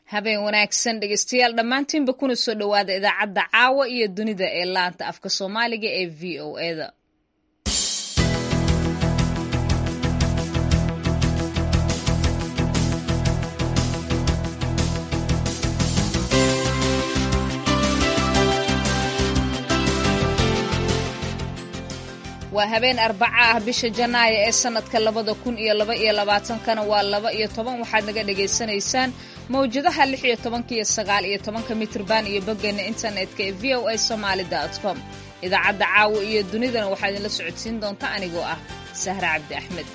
habeen wanaagsan dhegeystayaal dhammaantiinba kuna soo dhowaada idaacadda caawa iyo dunida ee laanta afka soomaaliga ee v o eda waa habeen arbaca ah bisha janaayo ee sanadka labada kun iyo laba iyo labaatankana waa laba iyo toban waxaad naga dhagaysanaysaan mawjadaha lix iyo tobanka iyo sagaal iyo tobanka mitrban iyo boggeena internetka ee v o a somaali com idaacadda caawa iyo dunidana waxaa idinla socodsiin doonta anigoo ah sahra cabdi axmed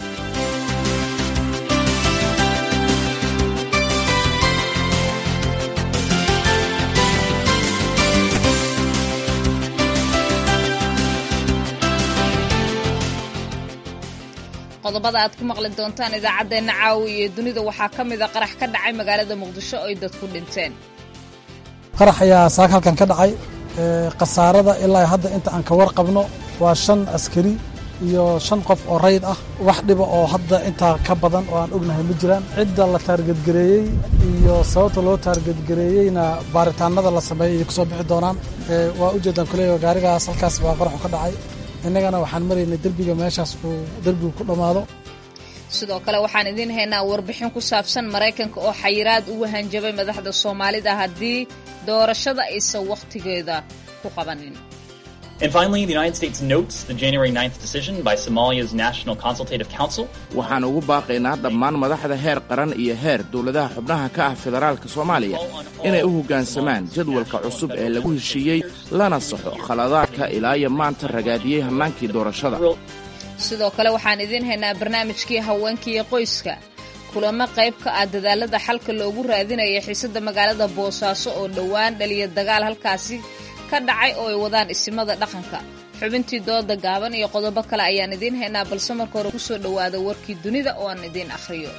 qodobada aad ku maqli doontaan idaacaddeenna caawa iyo dunida waxaa ka mid a qarax ka dhacay magaalada muqdisho oo ay dadku dhinteen qarax ayaa saaka halkan ka dhacay khasaarada ilaa hadda inta aan ka warqabno waa shan askari iyo shan qof oo rayd ah wax dhiba oo hadda intaa ka badan oo aan ognahay ma jiraan cidda la taargedgareeyey iyo sababta loo taargedgareeyeyna baaritaanada la sameeyey ay ku soo bixi doonaan waa ujeedaan kuleeya gaarigaas halkaas baa qaraxu ka dhacay innagana waxaan maraynay derbiga meeshaas uu derbigu ku dhammaado sidoo kale waxaan idiin haynaa warbixin ku saabsan maraykanka oo xayiraad ugu hanjabay madaxda soomaalida haddii doorashada aysan wakhtigeeda ku qabanin And finally, the United States notes the January 9th decision by Somalia's National Consultative Council. waxaan ugu baaqaynaa dhammaan madaxda heer qaran iyo heer dowladaha xubnaha ka ah federaalka soomaaliya inay u hoggaansamaan jadwalka cusub ee lagu heshiiyey lana saxo khaladaadka ilaa iyo maanta ragaadiyey hannaankii doorashada sidoo kale waxaan idiin haynaa barnaamijkii haweenka iyo qoyska kulamo qayb ka ah dadaalada xalka loogu raadinaya xiisadda magaalada boosaaso oo dhowaan dhaliya dagaal halkaasi ka dhacay oo ay wadaan isimada dhaqanka xubintii dooda gaaban iyo qodobo kale ayaan idiin haynaa balse marka hore ku soo dhowaada warkii dunida oo aan idiin akhriyo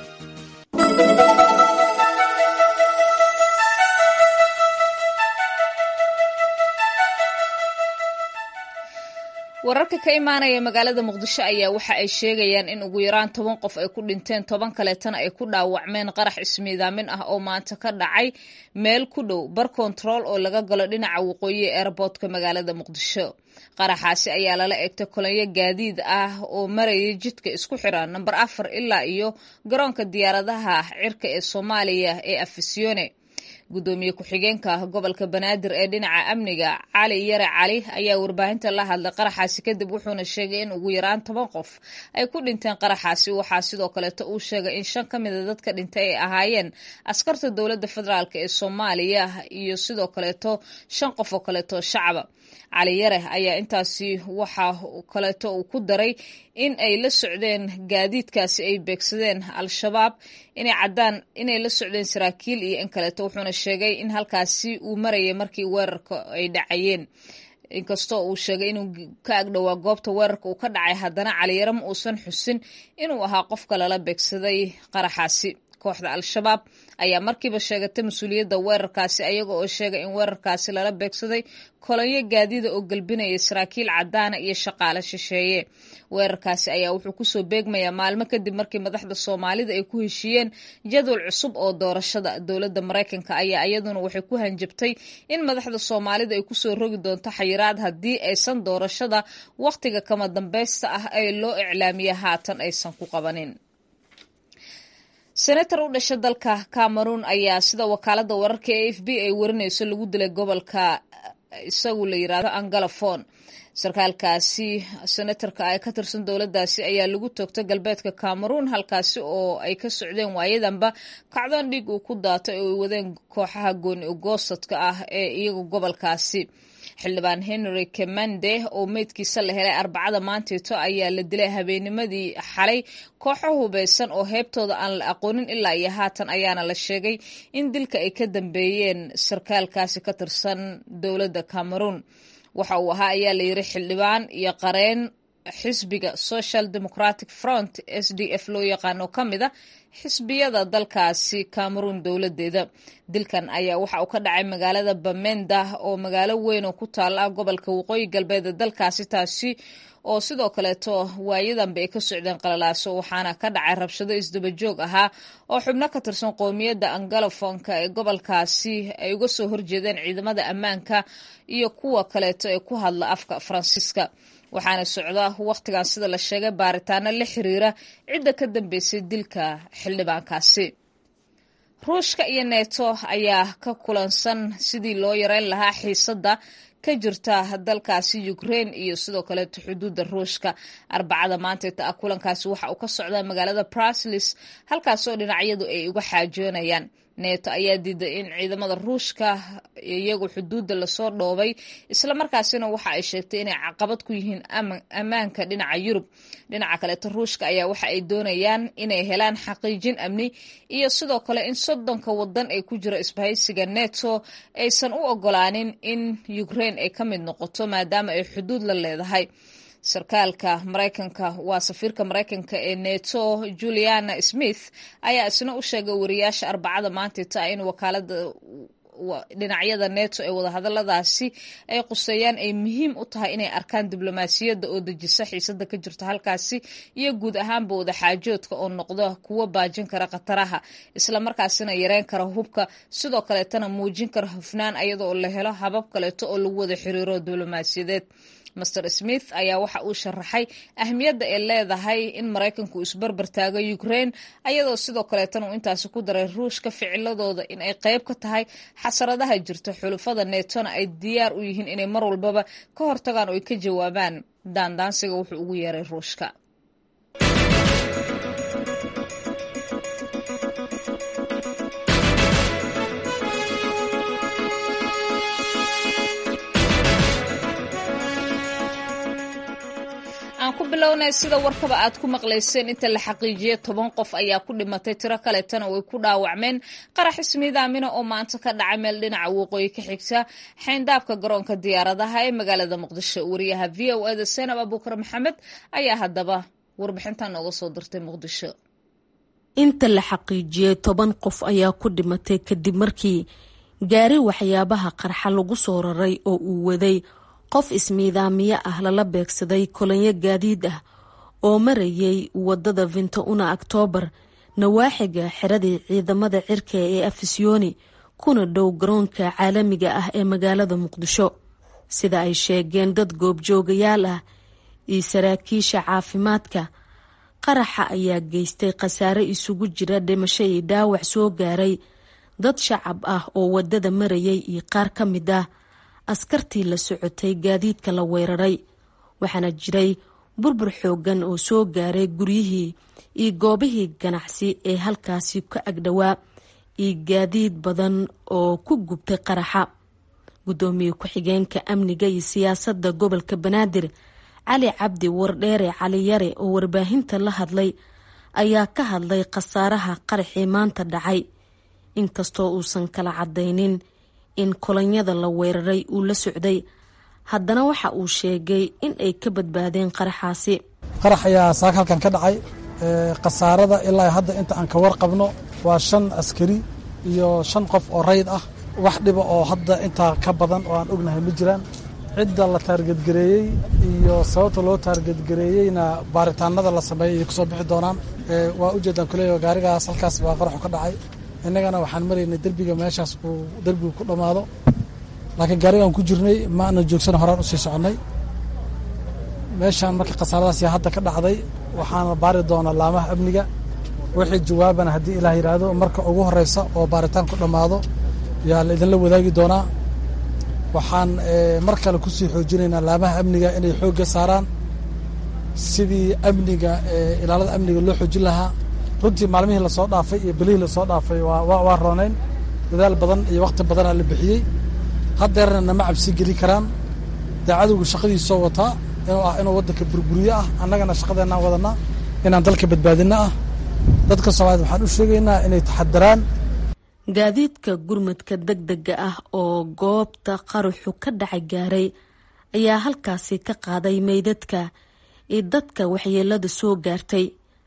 wararka ka imaanaya magaalada muqdisho ayaa waxa ay sheegayaan in ugu yaraan toban qof ay ku dhinteen toban kaleetana ay ku dhaawacmeen qarax ismiidaamin ah oo maanta ka dhacay meel ku dhow bar kontarool oo laga galo dhinaca waqooyi ee airboortka magaalada muqdisho qaraxaasi ayaa lala egtay kolonyo gaadiid ah oo marayay jidka isku xira namber afar ilaa iyo garoonka diyaaradaha cirka ee soomaaliya ee afisyoone gudoomiye ku-xigeenka gobolka banaadir ee dhinaca amniga cali yare cali ayaa warbaahinta la hadlay qaraxaasi kadib wuxuuna sheegay in ugu yaraan toban qof ay ku dhinteen qaraxaasi waxaa sidoo kaleeto uu sheegay in shan ka mida dadka dhintay ay ahaayeen askarta dowladda federaalk ee soomaaliya iyo sidoo kaleeto shan qof oo kaleeto shacaba cali yare ayaa intaasi waxa kaleeto uu ku daray in ay la socdeen gaadiidkaasi ay beegsadeen al-shabaab inay caddaan inay la socdeen saraakiil iyo in kaleeto wuxuuna sheegay in halkaasi uu marayay markii weerarka ay dhacayeen inkastoo uu sheegay inuu ka agdhowaa goobta weerarka uu ka dhacay haddana caliyare ma uusan xusin inuu ahaa qofka lala beegsaday qaraxaasi kooxda al-shabaab ayaa markiiba sheegatay mas-uuliyadda weerarkaasi ayaga oo sheegay in weerarkaasi lala beegsaday kolonyo gaadida oo gelbinaya saraakiil caddaana iyo shaqaale shisheeye weerarkaasi ayaa wuxuu kusoo beegmayaa maalmo kadib markii madaxda soomaalida ay ku heshiiyeen jadwal cusub oo doorashada dowladda maraykanka ayaa iyaduna waxay ku hanjabtay in madaxda soomaalida ay kusoo rogi doonto xayiraad haddii aysan doorashada wakhtiga kama dambaysta ah ee loo iclaamiya haatan aysan ku qabanin senator u dhasha dalka cameroon ayaa sida wakaalada wararka ee f b ay warinayso lagu dilay gobolka isagu la yiraahdo angalafon sarkaalkaasi senatarka ee ka tirsan dowladdaasi ayaa lagu toogtay galbeedka cameroon halkaasi oo ay ka socdeen waayadanba kacdoon dhiig uu ku daatay oo ay wadeen kooxaha gooni ogoosadka ah ee iyaga gobolkaasi xildhibaan henry kemande oo meydkiisa la helay arbacada maanteeto ayaa la dilay habeennimadii xalay kooxo hubeysan oo heebtooda aan la aqoonin ilaa iyo haatan ayaana la sheegay in dilka ay ka dambeeyeen sarkaalkaasi ka tirsan dowladda cameroon waxa uu ahaa ayaa la yiri xildhibaan iyo qareen xisbiga social democratic front s d f loo yaqaano ka mid a xisbiyada dalkaasi cameroon dowladeeda dilkan ayaa waxa uu ka dhacay magaalada bamenda oo magaalo weyn oo ku taala gobolka waqooyi galbeed dalkaasi taasi oo sidoo kaleeto waayadanba ay ka socdeen qalalaaso waxaana ka dhacay rabshado isdabajoog ahaa oo xubno ka tirsan qowmiyadda angalofonka ee gobolkaasi ay uga soo horjeedeen ciidamada ammaanka iyo kuwa kaleeto ee ku hadla afka faransiiska waxaana socda wakhtigan sida la sheegay baaritaano la xiriira cidda ka dambeysay dilka xildhibaankaasi ruushka iyo neeto ayaa ka kulansan sidii loo yareyn lahaa xiisadda ka jirta dalkaasi ukraine iyo sidoo kaleeto xuduudda ruushka arbacada maanteeta ah kulankaasi waxa uu ka socdaa magaalada braslis halkaasoo dhinacyadu ay uga xaajoonayaan neeto ayaa diiday in ciidamada ruushka iyagu xuduudda lasoo dhoobay islamarkaasina waxa ay sheegtay inay caqabad ku yihiin ammaanka dhinaca yurub dhinaca kaleeto ruushka ayaa waxa ay doonayaan inay helaan xaqiijin amni iyo sidoo kale in soddonka wadan ay ku jiro isbahaysiga neto aysan u ogolaanin in ukraine ay ka mid noqoto maadaama ay xuduud la leedahay sarkaalka maraykanka waa safiirka maraykanka ee neto juliana smith ayaa isna u sheegay wariyaasha arbacada maantita in wakaalada dhinacyada neto ee wadahadaladaasi ay quseeyaan ay muhiim u tahay inay arkaan diblomaasiyadda oo dejisa xiisada ka jirta halkaasi iyo guud ahaanba wadaxaajoodka oo noqda kuwo baajin kara khataraha islamarkaasina yareyn kara hubka sidoo kaleetana muujin kara hufnaan ayada oo la helo habab kaleeto oo lagu wada xiriiro diblomaasiyadeed master smith ayaa waxa uu sharaxay ahmiyadda ay leedahay in maraykanku isbarbar taago ukraine ayadoo sidoo kaleetana uu intaasi ku daray ruushka ficiladooda in ay qayb ka tahay xasaradaha jirta xulufada netona ay diyaar u yihiin inay mar walbaba ka hortagaan oo ay ka jawaabaan daandaansiga wuxuu ugu yeeray ruushka aan ku bilownay sida warkaba aad ku maqlayseen inta la xaqiijiyay toban qof ayaa ku dhimatay tiro kaleetana way ku dhaawacmeen qarax ismiidaamina oo maanta ka dhacay meel dhinaca waqooyi ka xigta xayndaabka garoonka diyaaradaha ee magaalada muqdisho wariyaha v o eda senab abuukar maxamed ayaa haddaba warbixintan nooga soo dirtay muqdisho inta la xaqiijiyey toban qof ayaa ku dhimatay kadib markii gaari waxyaabaha qarxa lagu soo raray oo uu waday qof ismiidaamiye ah lala beegsaday kolonyo gaadiid ah oo marayay wadada vinto-una oktoobar nawaaxiga xiradii ciidamada cirka ee afisyooni kuna dhow garoonka caalamiga ah ee magaalada muqdisho sida ay sheegeen dad goobjoogayaal ah iyo saraakiisha caafimaadka qaraxa ayaa geystay khasaare isugu jira dhimasho iyo dhaawac soo gaaray dad shacab ah oo wadada marayay iyo qaar ka mid ah askartii la socotay gaadiidka la weeraray waxaana jiray burbur xoogan oo soo gaaray guryihii iyo goobihii ganacsi ee halkaasi ka agdhowaa iyo gaadiid badan oo ku gubtay qaraxa guddoomiye ku-xigeenka amniga iyo siyaasadda gobolka banaadir cali cabdi wardheere cali yare oo warbaahinta la hadlay ayaa ka hadlay khasaaraha qaraxii maanta dhacay inkastoo uusan kala cadaynin in kolonyada la weeraray uu la socday haddana waxa uu sheegay in ay ka badbaadeen qaraxaasi qarax ayaa saaka halkan ka dhacay khasaarada ilaa hadda inta aan ka warqabno waa shan askari iyo shan qof oo rayd ah wax dhiba oo hadda intaa ka badan oo aan ognahay ma jiraan cidda la taargedgareeyey iyo sababta loo taargedgareeyeyna baaritaanada la sameeyey ay kusoo bixi doonaan waa ujeedaan kuleeya gaarigaas halkaas baa qaraxu ka dhacay innagana waxaan maraynay derbiga meeshaas uu derbigu ku dhammaado laakiin gaarigaan ku jirnay ma aanan joogsana horaan usii soconnay meeshaan marka khasaaradaas yaa hadda ka dhacday waxaana baari doonaa laamaha amniga wixii jawaabana haddii ilaah yidhaahdo marka ugu horreysa oo baaritaan ku dhammaado yaa la idinla wadaagi doonaa waxaan mar kale kusii xoojinaynaa laamaha amniga inay xoogga saaraan sidii amniga ilaalada amniga loo xoojin lahaa runtii maalmihii lasoo dhaafay iyo belihii lasoo dhaafay waa roonayn dadaal badan iyo wakhti badanaa la bixiyey haddeerna nama cabsi geli karaan dee cadowgu shaqadiisoo wataa inuu ah inuu waddanka burguriyo ah annagana shaqadeennaan wadanaa inaan dalka badbaadinno ah dadka soomaaliyed waxaan u sheegaynaa inay taxadaraan gaadiidka gurmadka deg dega ah oo goobta qaraxu ka dhacay gaaray ayaa halkaasi ka qaaday meydadka iyo dadka waxyeelada soo gaartay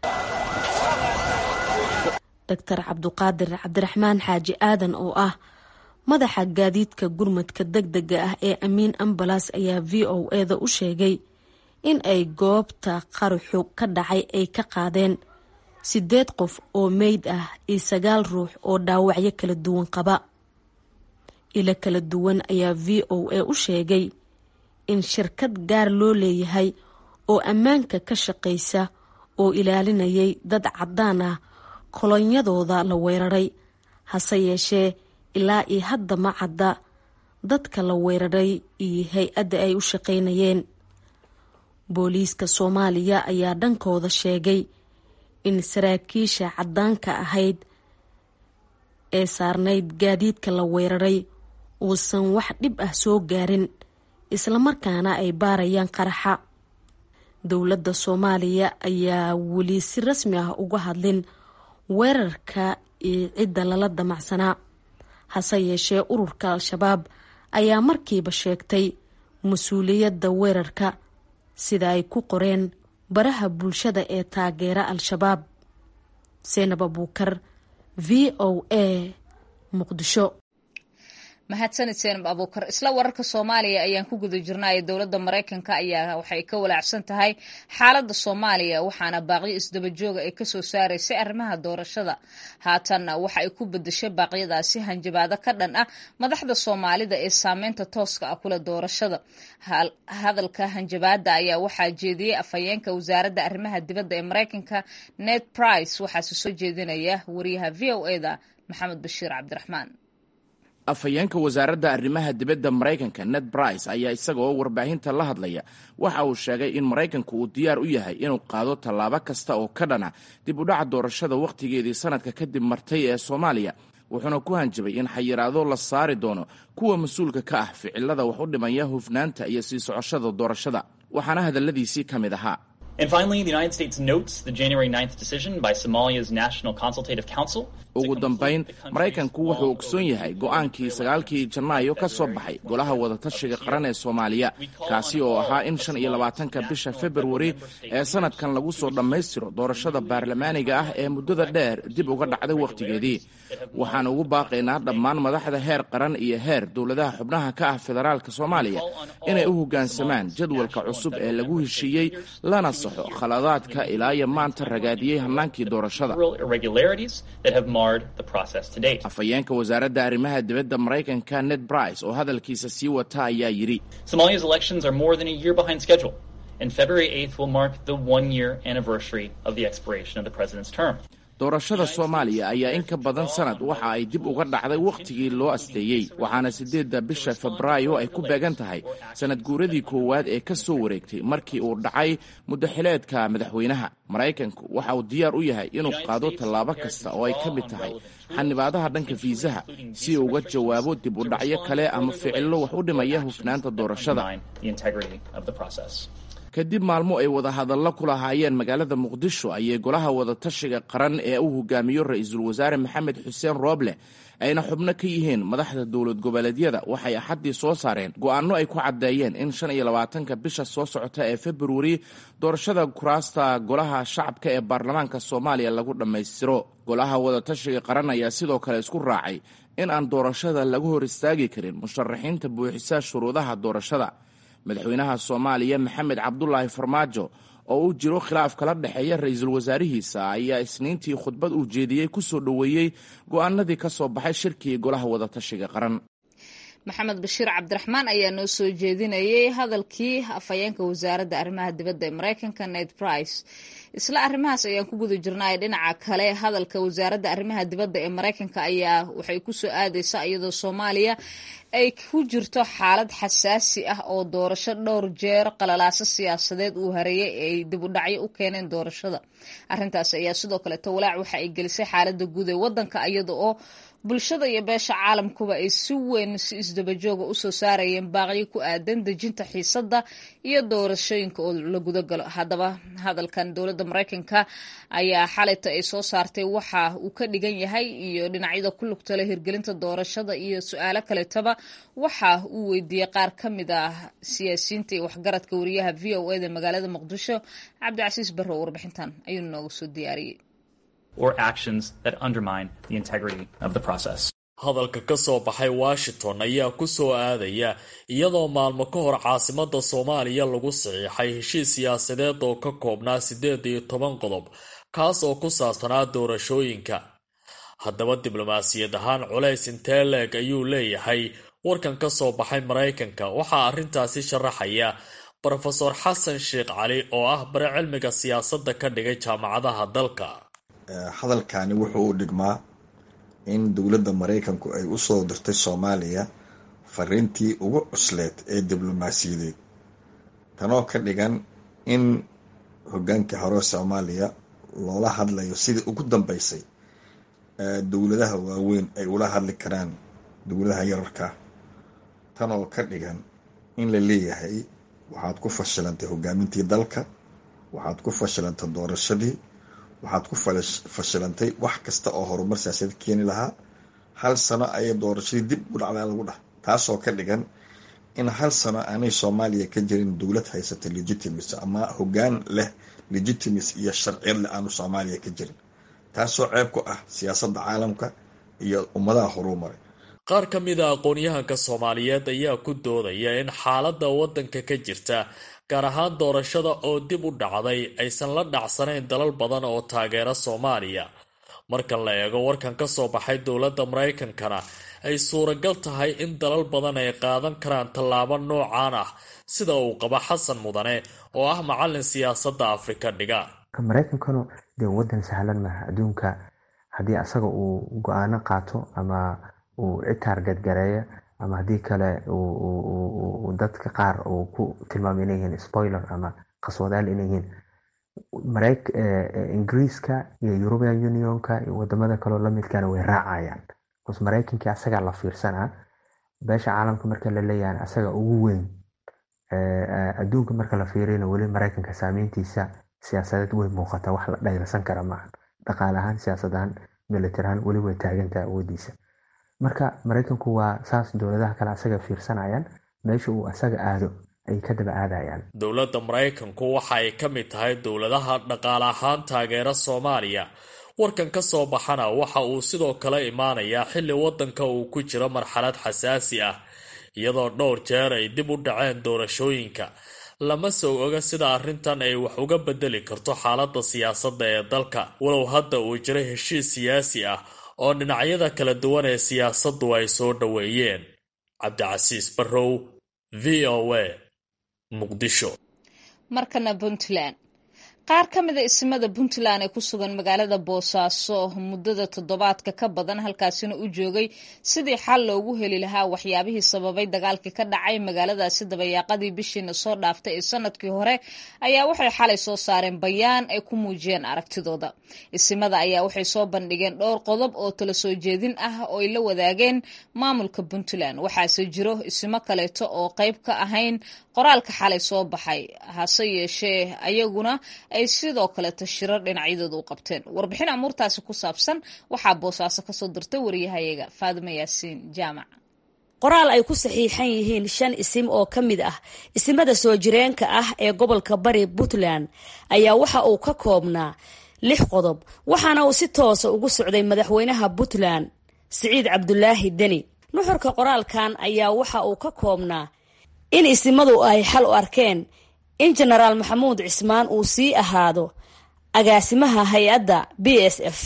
doctor cabduqaadir cabdiraxmaan xaaji aadan oo ah madaxa gaadiidka gurmadka deg dega ah ee amiin ambalas ayaa v o eda u sheegay in ay goobta qaraxu ka dhacay ay ka qaadeen sideed qof oo meyd ah iyo sagaal ruux oo dhaawacyo kala duwan qaba ilo kala duwan ayaa v o a u sheegay in shirkad gaar loo leeyahay oo ammaanka ka shaqaysa oo ilaalinayay dad caddaan ah kolonyadooda la weeraray hase yeeshee ilaa iyo hadda ma cadda dadka la weeraray iyo hay-adda ay u shaqaynayeen booliiska soomaaliya ayaa dhankooda sheegay in saraakiisha caddaanka ahayd ee saarnayd gaadiidka la weeraray uusan wax dhib ah soo gaarin islamarkaana ay baarayaan qaraxa dowladda soomaaliya ayaa weli si rasmi ah uga hadlin weerarka iyo cidda lala damacsanaa hase yeeshee ururka al-shabaab ayaa markiiba sheegtay mas-uuliyadda weerarka sida ay ku qoreen baraha bulshada ee taageera al-shabaab seenab abuukar v o a muqdisho mahadsanid seenab abuukar isla wararka soomaaliya ayaan ku guda jirnay dowladda maraykanka ayaa waxay ka walaacsan tahay xaaladda soomaaliya waxaana baaqyo isdaba jooga ay kasoo saaraysay arrimaha doorashada haatanna waxa ay ku bedeshay baaqyadaasi hanjabaado ka dhan ah madaxda soomaalida ee saameynta tooska ah kula doorashada hadalka hanjabaada ayaa waxaa jeediyey afhayeenka wasaaradda arrimaha dibadda ee maraykanka ned price waxaase soo jeedinaya wariyaha v o eda maxamed bashiir cabdiraxmaan afhayeenka wasaaradda arrimaha dibadda maraykanka ned brice ayaa isagoo warbaahinta la hadlaya waxa uu sheegay in maraykanku uu diyaar u yahay inuu qaado tallaabo kasta oo ka dhana dib u dhaca doorashada wakhtigeedii sanadka kadib martay ee soomaaliya wuxuuna ku hanjabay in xayiraado la saari doono kuwa mas-uulka ka ah ficilada wax u dhimaya hufnaanta iyo sii socoshada doorashada waxaana hadalladiisii ka mid ahaa And finally, the United States notes the January 9th decision by Somalia's National Consultative Council. ugu dambayn maraykanku wuxuu ogsoon yahay go'aankii sagaalkii janaayo ka soo baxay golaha wadatashiga qaran ee soomaaliya kaasi oo ahaa in shan iyo labaatanka bisha februari ee sanadkan lagu soo dhammaystiro doorashada baarlamaaniga ah ee muddada dheer dib uga dhacday wakhtigeedii waxaan ugu baaqaynaa dhammaan madaxda heer qaran iyo heer dowladaha xubnaha ka ah federaalka soomaaliya inay u hoggaansamaan jadwalka cusub ee lagu heshiiyey lana saxo khaladaadka ilaa iyo maanta ragaadiyey hannaankii doorashada afhayeenka wasaaradda arrimaha dibadda maraykanka ned brice oo hadalkiisa sii wata ayaa yidhi Somalia's elections are more than a year behind schedule, and February 8th will mark the one year anniversary of the expiration of the president's term. doorashada soomaaliya ayaa in ka badan sanad waxa ay dib uga dhacday wakhtigii loo asteeyey waxaana siddeedda bisha febraayo ay ku beegan tahay sanad guuradii koowaad ee ka soo wareegtay markii uu dhacay muddaxileedka madaxweynaha maraykanku waxa uu diyaar u yahay inuu qaado tallaabo kasta oo ay ka mid tahay xanibaadaha dhanka fiisaha si uu uga jawaabo dib u dhacyo kale ama ficillo wax u dhimaya hufnaanta doorashada kadib maalmo ay wadahadallo ku lahaayeen magaalada muqdisho ayay golaha wadatashiga qaran ee uu hogaamiyo ra-iisul wasaare maxamed xuseen rooble ayna xubno ka yihiin madaxda dowlad goboleedyada waxay axaddii soo saareen go'aanno ay ku caddeeyeen in shan iyo labaatanka bisha soo socota ee februari doorashada kuraasta golaha shacabka ee baarlamaanka soomaaliya lagu dhammaystiro golaha wadatashiga qaran ayaa sidoo kale isku raacay in aan doorashada lagu hor istaagi karin musharaxiinta buuxisa shuruudaha doorashada madaxweynaha soomaaliya maxamed cabdulaahi farmaajo oo uu jiro khilaaf kala dhexeeya ra-iisul wasaarihiisa ayaa isniintii khudbad uu jeediyey ku soo dhoweeyey go'aanadii ka soo baxay shirkii golaha wadatashiga qaran maxamed bashiir cabdiraxmaan ayaa noo soo jeedinayay hadalkii afhayeenka wasaaradda arrimaha dibadda ee maraykanka ned price isla arrimahaas ayaan ku guda jirnay dhinaca kale hadalka wasaaradda arrimaha dibadda ee maraykanka ayaa waxay ku soo aadaysaa iyadoo soomaaliya ay ku jirto xaalad xasaasi ah oo doorasho dhowr jeer qalalaaso siyaasadeed uu hareeyay ay dib u dhacyo u keeneen doorashada arrintaas ayaa sidoo kaleeto walaac waxa ay gelisay xaaladda guud ee waddanka iyada oo bulshada iyo beesha caalamkuba ay si weyn si isdabajooga usoo saarayeen baaqyo ku aadan dejinta xiisadda iyo doorashooyinka oo la gudagalo haddaba hadalkan dowladda maraykanka ayaa xalayta ay soo saartay waxa uu ka dhigan yahay iyo dhinacyada ku lugtala hirgelinta doorashada iyo su-aalo kaleetaba waxa uu weydiiyey qaar ka mid ah siyaasiyiinta iyo waxgaradka wariyaha v o eda magaalada muqdisho cabdicasiis barrow warbixintan ayuu noogu soo diyaariyey hadalka ka soo baxay washington ayaa ku soo aadaya iyadoo maalmo ka hor caasimada soomaaliya lagu saxiixay heshiis siyaasadeed oo ka koobnaa siddeed iyo toban qodob kaas oo ku saabsanaa doorashooyinka haddaba diblomaasiyad ahaan culays intee leeg ayuu leeyahay warkan ka soo baxay maraykanka waxaa arrintaasi sharaxaya rofeor xasan sheekh cali oo ah bare cilmiga siyaasadda ka dhigay jaamacadaha dalka hadalkani wuxuu u dhigmaa in dowladda maraykanku ay u soo dirtay soomaaliya fariintii ugu cusleed ee diblomaasiyadeed tanoo ka dhigan in hogaankii hore soomaaliya loola hadlayo sidii ugu dambeysay dowladaha waaweyn ay ula hadli karaan dowladaha yararka tanoo ka dhigan in la leeyahay waxaad ku fashilantay hogaamintii dalka waxaad ku fashilantay doorashadii waxaad ku fashilantay wax kasta oo horumar siyaasadeed keeni lahaa hal sano ayay doorashadii dib u dhacdaa lagu dhah taasoo ka dhigan in hal sano aanay soomaaliya ka jirin dowlad haysata legitimacy ama hogaan leh legitimacy iyo sharciyad leh aanu soomaaliya ka jirin taasoo ceeb ku ah siyaasadda caalamka iyo ummadaha horumaray qaar ka mid a aqoon-yahanka soomaaliyeed ayaa ku doodaya in xaaladda waddanka ka jirta gaar ahaan doorashada oo dib u dhacday aysan la dhacsanayn dalal badan oo taageera soomaaliya marka la eego warkan ka soo baxay dowladda maraykankana ay suuragal tahay in dalal badan ay qaadan karaan tallaabo noocaan ah sida uu qabo xasan mudane oo ah macalin siyaasadda afrika dhiga maraykankanu dee wadan sahlan maaha adduunka haddii asaga uu go-aano qaato ama uu cid taargadgareeya ama haddii kale dadka qaar uu ku tilmaamay inay yihiin spoiler ama qaswadaal inay yihiin ingiriiska iyo european unionka iyo wadamada kaleo lamidkana way raacayaan bcause maraykankii asagaa la fiirsanaa beesha caalamka marka la leeyahan asaga ugu weyn adduunka marka la fiiriyana weli maraykanka saameyntiisa siyaasadeed way muuqataa wax la dhayrsan kara maaha dhaqaale ahaan siyaasad ahaan military ahaan weli way taagantaha awoodiisa marka maraykanku waa saas dowladaha kale asaga fiirsanayaan meesha uu asaga aado ay ka daba aadayaan dowladda maraykanku waxa ay ka mid tahay dowladaha dhaqaale ahaan taageera soomaaliya warkan ka soo baxana waxa uu sidoo kale imaanayaa xilli waddanka uu ku jiro marxalad xasaasi ah iyadoo dhowr jeer ay dib u dhaceen doorashooyinka lama soo oga sida arrintan ay wax uga bedeli karto xaaladda siyaasadda ee dalka walow hadda uu jiro heshiis siyaasi ah oo dhinacyada kala duwan ee siyaasaddu ay soo dhoweeyeen cabdicasiis barrow v o a muqdisho markana puntland qaar ka mida isimada puntland ee ku sugan magaalada boosaaso muddada toddobaadka ka badan halkaasina u joogay sidii xal loogu heli lahaa waxyaabihii sababay dagaalkii ka dhacay magaaladaasi dabayaaqadii bishiina soo dhaaftay ee sanadkii hore ayaa waxay xalay soo saareen bayaan ay ku muujiyeen aragtidooda isimada ayaa waxay soo bandhigeen dhowr qodob oo tala soo jeedin ah oo ay la wadaageen maamulka puntland waxaase jiro isimo kaleeto oo qayb ka ahayn qoraalka xalay soo baxay hase yeeshee ayaguna ay sidoo kaleeto shirar dhinacyadooda u qabteen warbixin amuurtaasi ku saabsan waxaa boosaaso kasoo dirtay wariyahayaga faadimo yaasiin jaamac qoraal ay ku saxiixan yihiin shan isim oo ka mid ah isimada soo jireenka ah ee gobolka bari puntland ayaa waxa uu ka koobnaa lix qodob waxaana uu si toosa ugu socday madaxweynaha puntland siciid cabdulaahi deni nuxurka qoraalkan ayaa waxa uu ka koobnaa in isimadu ay xal u arkeen in jenaraal maxamuud cismaan uu sii ahaado agaasimaha hay-adda b s f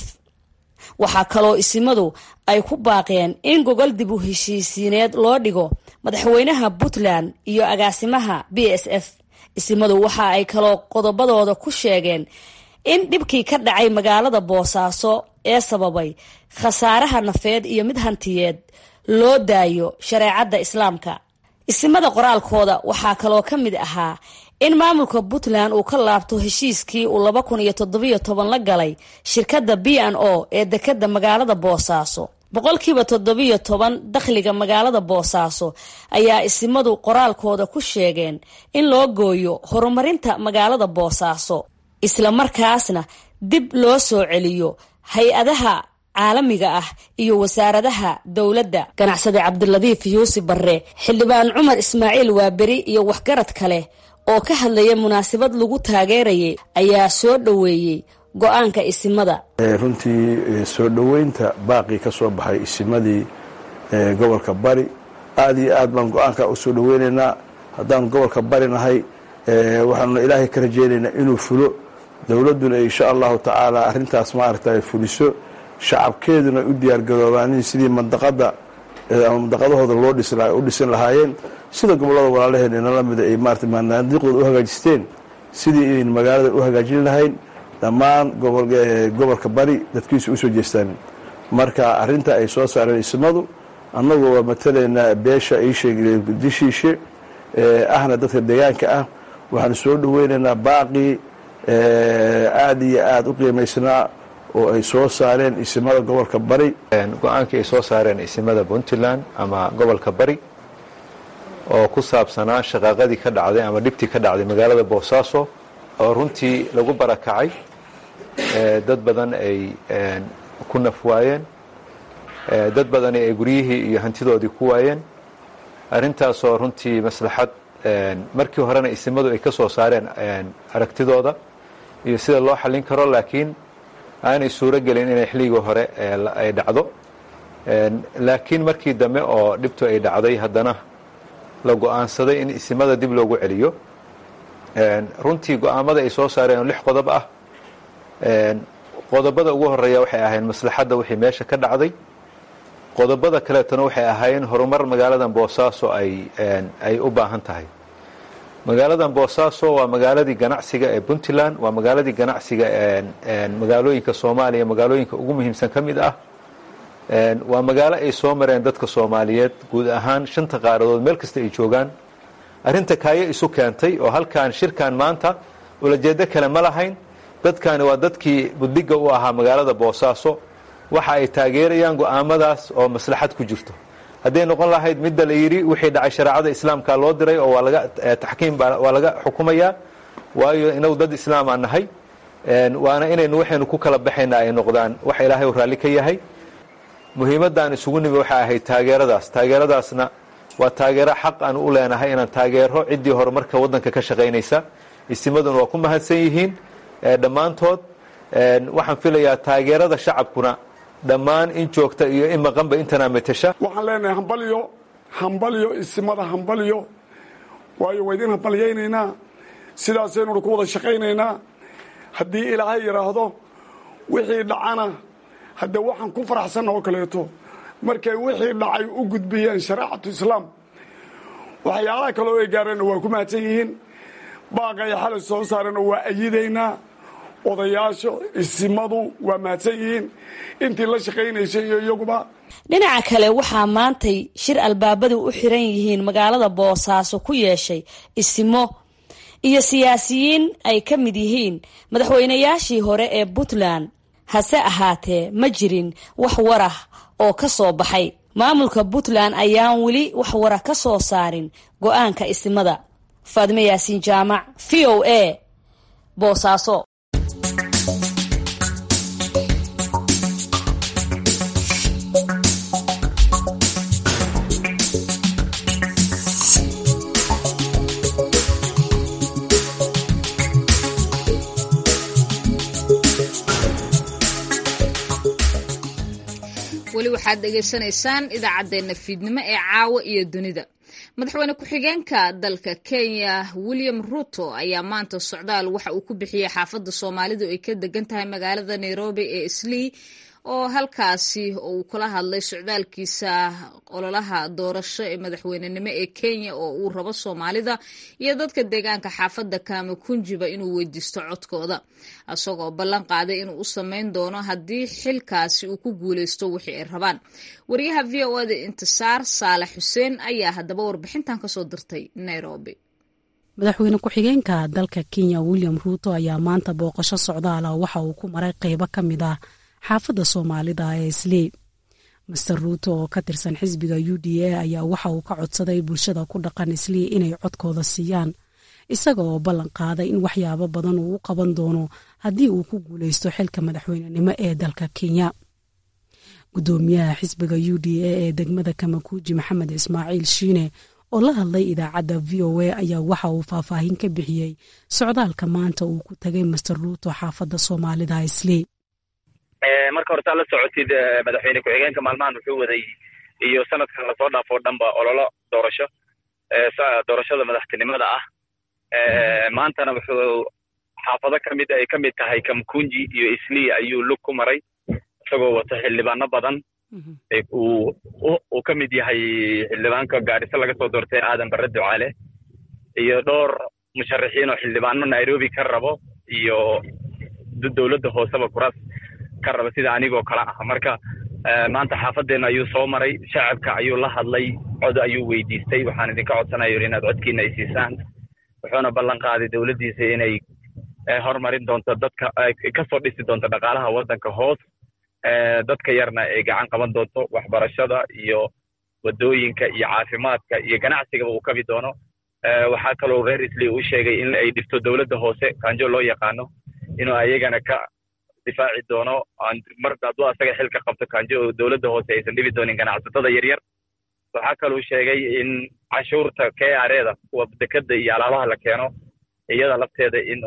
waxaa kaloo isimadu ay ku baaqeen in gogol dib u heshiisiineed loo dhigo madaxweynaha puntland iyo agaasimaha b s f isimadu waxa ay kaloo qodobadooda ku sheegeen in dhibkii ka dhacay magaalada boosaaso ee sababay khasaaraha nafeed iyo mid hantiyeed loo daayo shareecadda islaamka isimada qoraalkooda waxaa kaloo ka mid ahaa in maamulka puntland uu ka laabto heshiiskii uu laba kun iyo toddobiyo toban la galay shirkadda b n o ee dekadda magaalada boosaaso boqolkiiba toddobiyo toban dakhliga magaalada boosaaso ayaa isimadu qoraalkooda ku sheegeen in loo gooyo horumarinta magaalada boosaaso isla markaasna dib loo soo celiyo hay-adaha caalamiga ah iyo wasaaradaha dowladda ganacsade cabdiladiif yuusuf barre xildhibaan cumar ismaaciil waaberi iyo waxgarad kale oo ka hadlaya munaasabad lagu taageerayay ayaa soo dhoweeyey go-aanka isimada runtii soo dhoweynta baaqii ka soo baxay isimadii gobolka bari aada iyo aad baan go-aanka u soo dhoweynaynaa haddaanu gobolka bari nahay waxaanuna ilaahay ka rajaynaynaa inuu fulo dowladduna insha allahu tacaala arrintaas maaragta fuliso shacabkeeduna u diyaargaroobaanin sidii mandaqada ama mandaqadahooda loo u dhisin lahaayeen sida gobollada walaalaheen inala mida ay maarata manaadiiqdooda u hagaajisteen sidii inayn magaalada u hagaajin lahayn dhammaan gobolka bari dadkiisu usoo jeestaan marka arrinta ay soo saareen ismadu annagu waa matalaynaa beesha iisheegdishiishe ahna dadka deegaanka ah waxaanu soo dhoweynaynaa baaqii aada iyo aada u qiimaysnaa oo ay soo saareen isimada gobolka bari go-aankii ay soo saareen isimada puntland ama gobolka bari oo ku saabsanaa shaqaaqadii ka dhacday ama dhibtii ka dhacday magaalada boosaaso oo runtii lagu barakacay dad badan ay ku naf waayeen dad badani ay guryihii iyo hantidoodii ku waayeen arrintaasoo runtii maslaxad markii horena isimadu ay ka soo saareen aragtidooda iyo sida loo xallin karo laakiin aanay suuro gelin inay xilligii hore ay dhacdo laakiin markii dambe oo dhibtu ay dhacday haddana la go-aansaday in isimada dib loogu celiyo runtii go-aamada ay soo saareen oo lix qodob ah qodobada ugu horeeya waxay ahayn maslaxadda wixii meesha ka dhacday qodobada kaleetona waxay ahaayeen horumar magaaladan boosaaso ay ay u baahan tahay magaaladan boosaaso waa magaaladii ganacsiga ee puntland waa magaaladii ganacsiga magaalooyinka soomaaliya magaalooyinka ugu muhiimsan ka mid ah waa magaalo ay soo mareen dadka soomaaliyeed guud ahaan shanta qaaradood meel kasta ay joogaan arrinta kaayo isu keentay oo halkan shirkan maanta ulajeedo kale ma lahayn dadkani waa dadkii buddiga u ahaa magaalada boosaaso waxa ay taageerayaan go-aamadaas oo maslaxad ku jirto hadday noqon lahayd midda la yidhi wixii dhacay shareecada islaamka loo diray oo waa laga taxkiim waa laga xukumayaa waayo inagu dad islaam aan nahay waana inaynu waxaynu ku kala baxayna ay noqdaan waxa ilaahay u raalli ka yahay muhiimaddaan isugu nimi waxay ahayd taageeradaas taageeradaasna waa taageero xaq aan u leenahay inaan taageero ciddii horumarka waddanka ka shaqaynaysa isimaduna waa ku mahadsan yihiin dhammaantood waxaan filayaa taageerada shacabkuna dhammaan in joogta iyo in maqanba intanaa matasha waxaan leenahay hambalyo hambalyo isimada hambalyo waayo waa idin hambalyaynaynaa sidaasaynuuna ku wada shaqaynaynaa haddii ilaahay yidhaahdo wixii dhacana haddee waxaan ku faraxsanna oo kaleeto markay wixii dhacay u gudbiyeen shareecatu islaam waxyaalaha kaleo ay gaareenna waa ku mahadsan yihiin baaqay xalay soo saareenna waa ayidaynaa odayaasha isimadu waa mahadsan yihiin intii la shaqaynaysay iyo iyaguba dhinaca kale waxaa maantay shir albaabadu u xiran yihiin magaalada boosaaso ku yeeshay isimo iyo siyaasiyiin ay ka mid yihiin madaxweynayaashii hore ee puntland hase ahaatee ma jirin wax warah oo ka soo baxay maamulka puntland ayaan weli wax warah ka soo saarin go-aanka isimada faadime yaasiin jaamac v o a boosaaso weli waxaad dhegaysanaysaan idaacaddeenna fiidnimo ee caawa iyo dunida madaxweyne ku-xigeenka dalka kenya william ruto ayaa maanta socdaal waxa uu ku bixiyey xaafadda soomaalidu ay ka degan tahay magaalada nairobi ee islii oo halkaasi uu kula hadlay socdaalkiisa ololaha doorasho ee madaxweynenimo ee kenya oo uu rabo soomaalida iyo dadka deegaanka xaafadda kamakunjiba inuu weydiisto codkooda isagoo ballan qaaday inuu u sameyn doono haddii xilkaasi uu ku guuleysto wixii ay rabaan wariyaha v o da intisaar saalax xuseen ayaa haddaba warbixintan kasoo dirtay nairobi madaxweyne ku-xigeenka dalka kenya william ruuto ayaa maanta booqasho socdaala waxa uu ku maray qeybo ka mid ah xaafadda soomaalida ee islii master ruuto oo ka tirsan xisbiga u d a ayaa waxa uu ka codsaday bulshada ku dhaqan islii inay codkooda siiyaan isaga oo ballan qaaday in waxyaabo badan uu u qaban doono haddii uu ku guuleysto xilka madaxweynenimo ee dalka kenya gudoomiyaha xisbiga u d a ee degmada kamakuuji maxamed ismaaciil shiine oo la hadlay idaacadda v o a ayaa waxa uu faahfaahin ka bixiyey socdaalka maanta uu ku tagay master ruuto xaafadda soomaalida islii marka horta la socotid madaxweyne ku-xigeenka maalmahan wuxuu waday iyo sanadkan lasoo dhaafoo dhanba ololo doorasho doorashada madaxtinimada ah maantana wuxuu xaafado kamid ay ka mid tahay kamkunji iyo islii ayuu lug ku maray isagoo wato xildhibaano badan uu ka mid yahay xildhibaanka gaariso laga soo doortay aadan barre ducaale iyo dhowr musharaxiin oo xildhibaano nairobi ka rabo iyo dowladda hooseba kuraas ka raba sida anigoo kale ah marka maanta xaafadeena ayuu soo maray shacabka ayuu la hadlay cod ayuu weydiistay waxaan idinka codsanaya inaad codkiina ay siisaan wuxuuna ballan qaaday dowladdiisa inay horumarin doonto dadka kasoo dhisi doonto dhaqaalaha waddanka hoos dadka yarna ay gacan qaban doonto waxbarashada iyo wadooyinka iyo caafimaadka iyo ganacsigaba uu kabi doono waxaa kaloo reer isli u sheegay in ay dhifto dowladda hoose kanjo loo yaqaano inuu ayagana ka difaaci doono mar hadduu asaga xilka qabto kanjo oo dowladda hoose aysan dhibi doonin ganacsatada yaryar waxaa kaluu sheegay in cashuurta k r eda kuwa dekeda iyo alaabaha la keeno iyada lafteeda in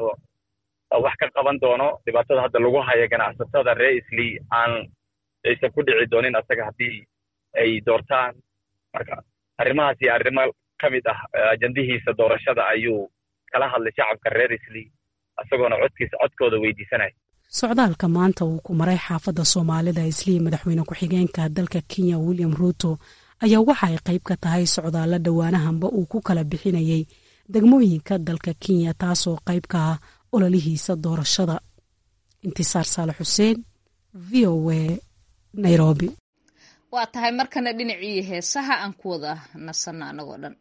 wax ka qaban doono dhibaatada hadda lagu hayo ganacsatada reer isli aan aysan ku dhici doonin asaga haddii ay doortaan marka arrimahaas iyo arrimo ka mid ah ajandihiisa doorashada ayuu kala hadlay shacabka reer isli isagoona codkiisa codkooda weydiisanaya socdaalka maanta uu ku maray xaafadda soomaalida islii madaxweyne ku-xigeenka dalka kenya william ruuto ayaa waxa ay qayb ka tahay socdaalla dhowaanahanba uu ku kala bixinayay degmooyinka dalka kenya taasoo qayb ka ah ololihiisa doorashada intisaar saale xuseen v o a nairobi waa tahay markana dhinacii heesaha aan ku wada nasanno annagoo dhan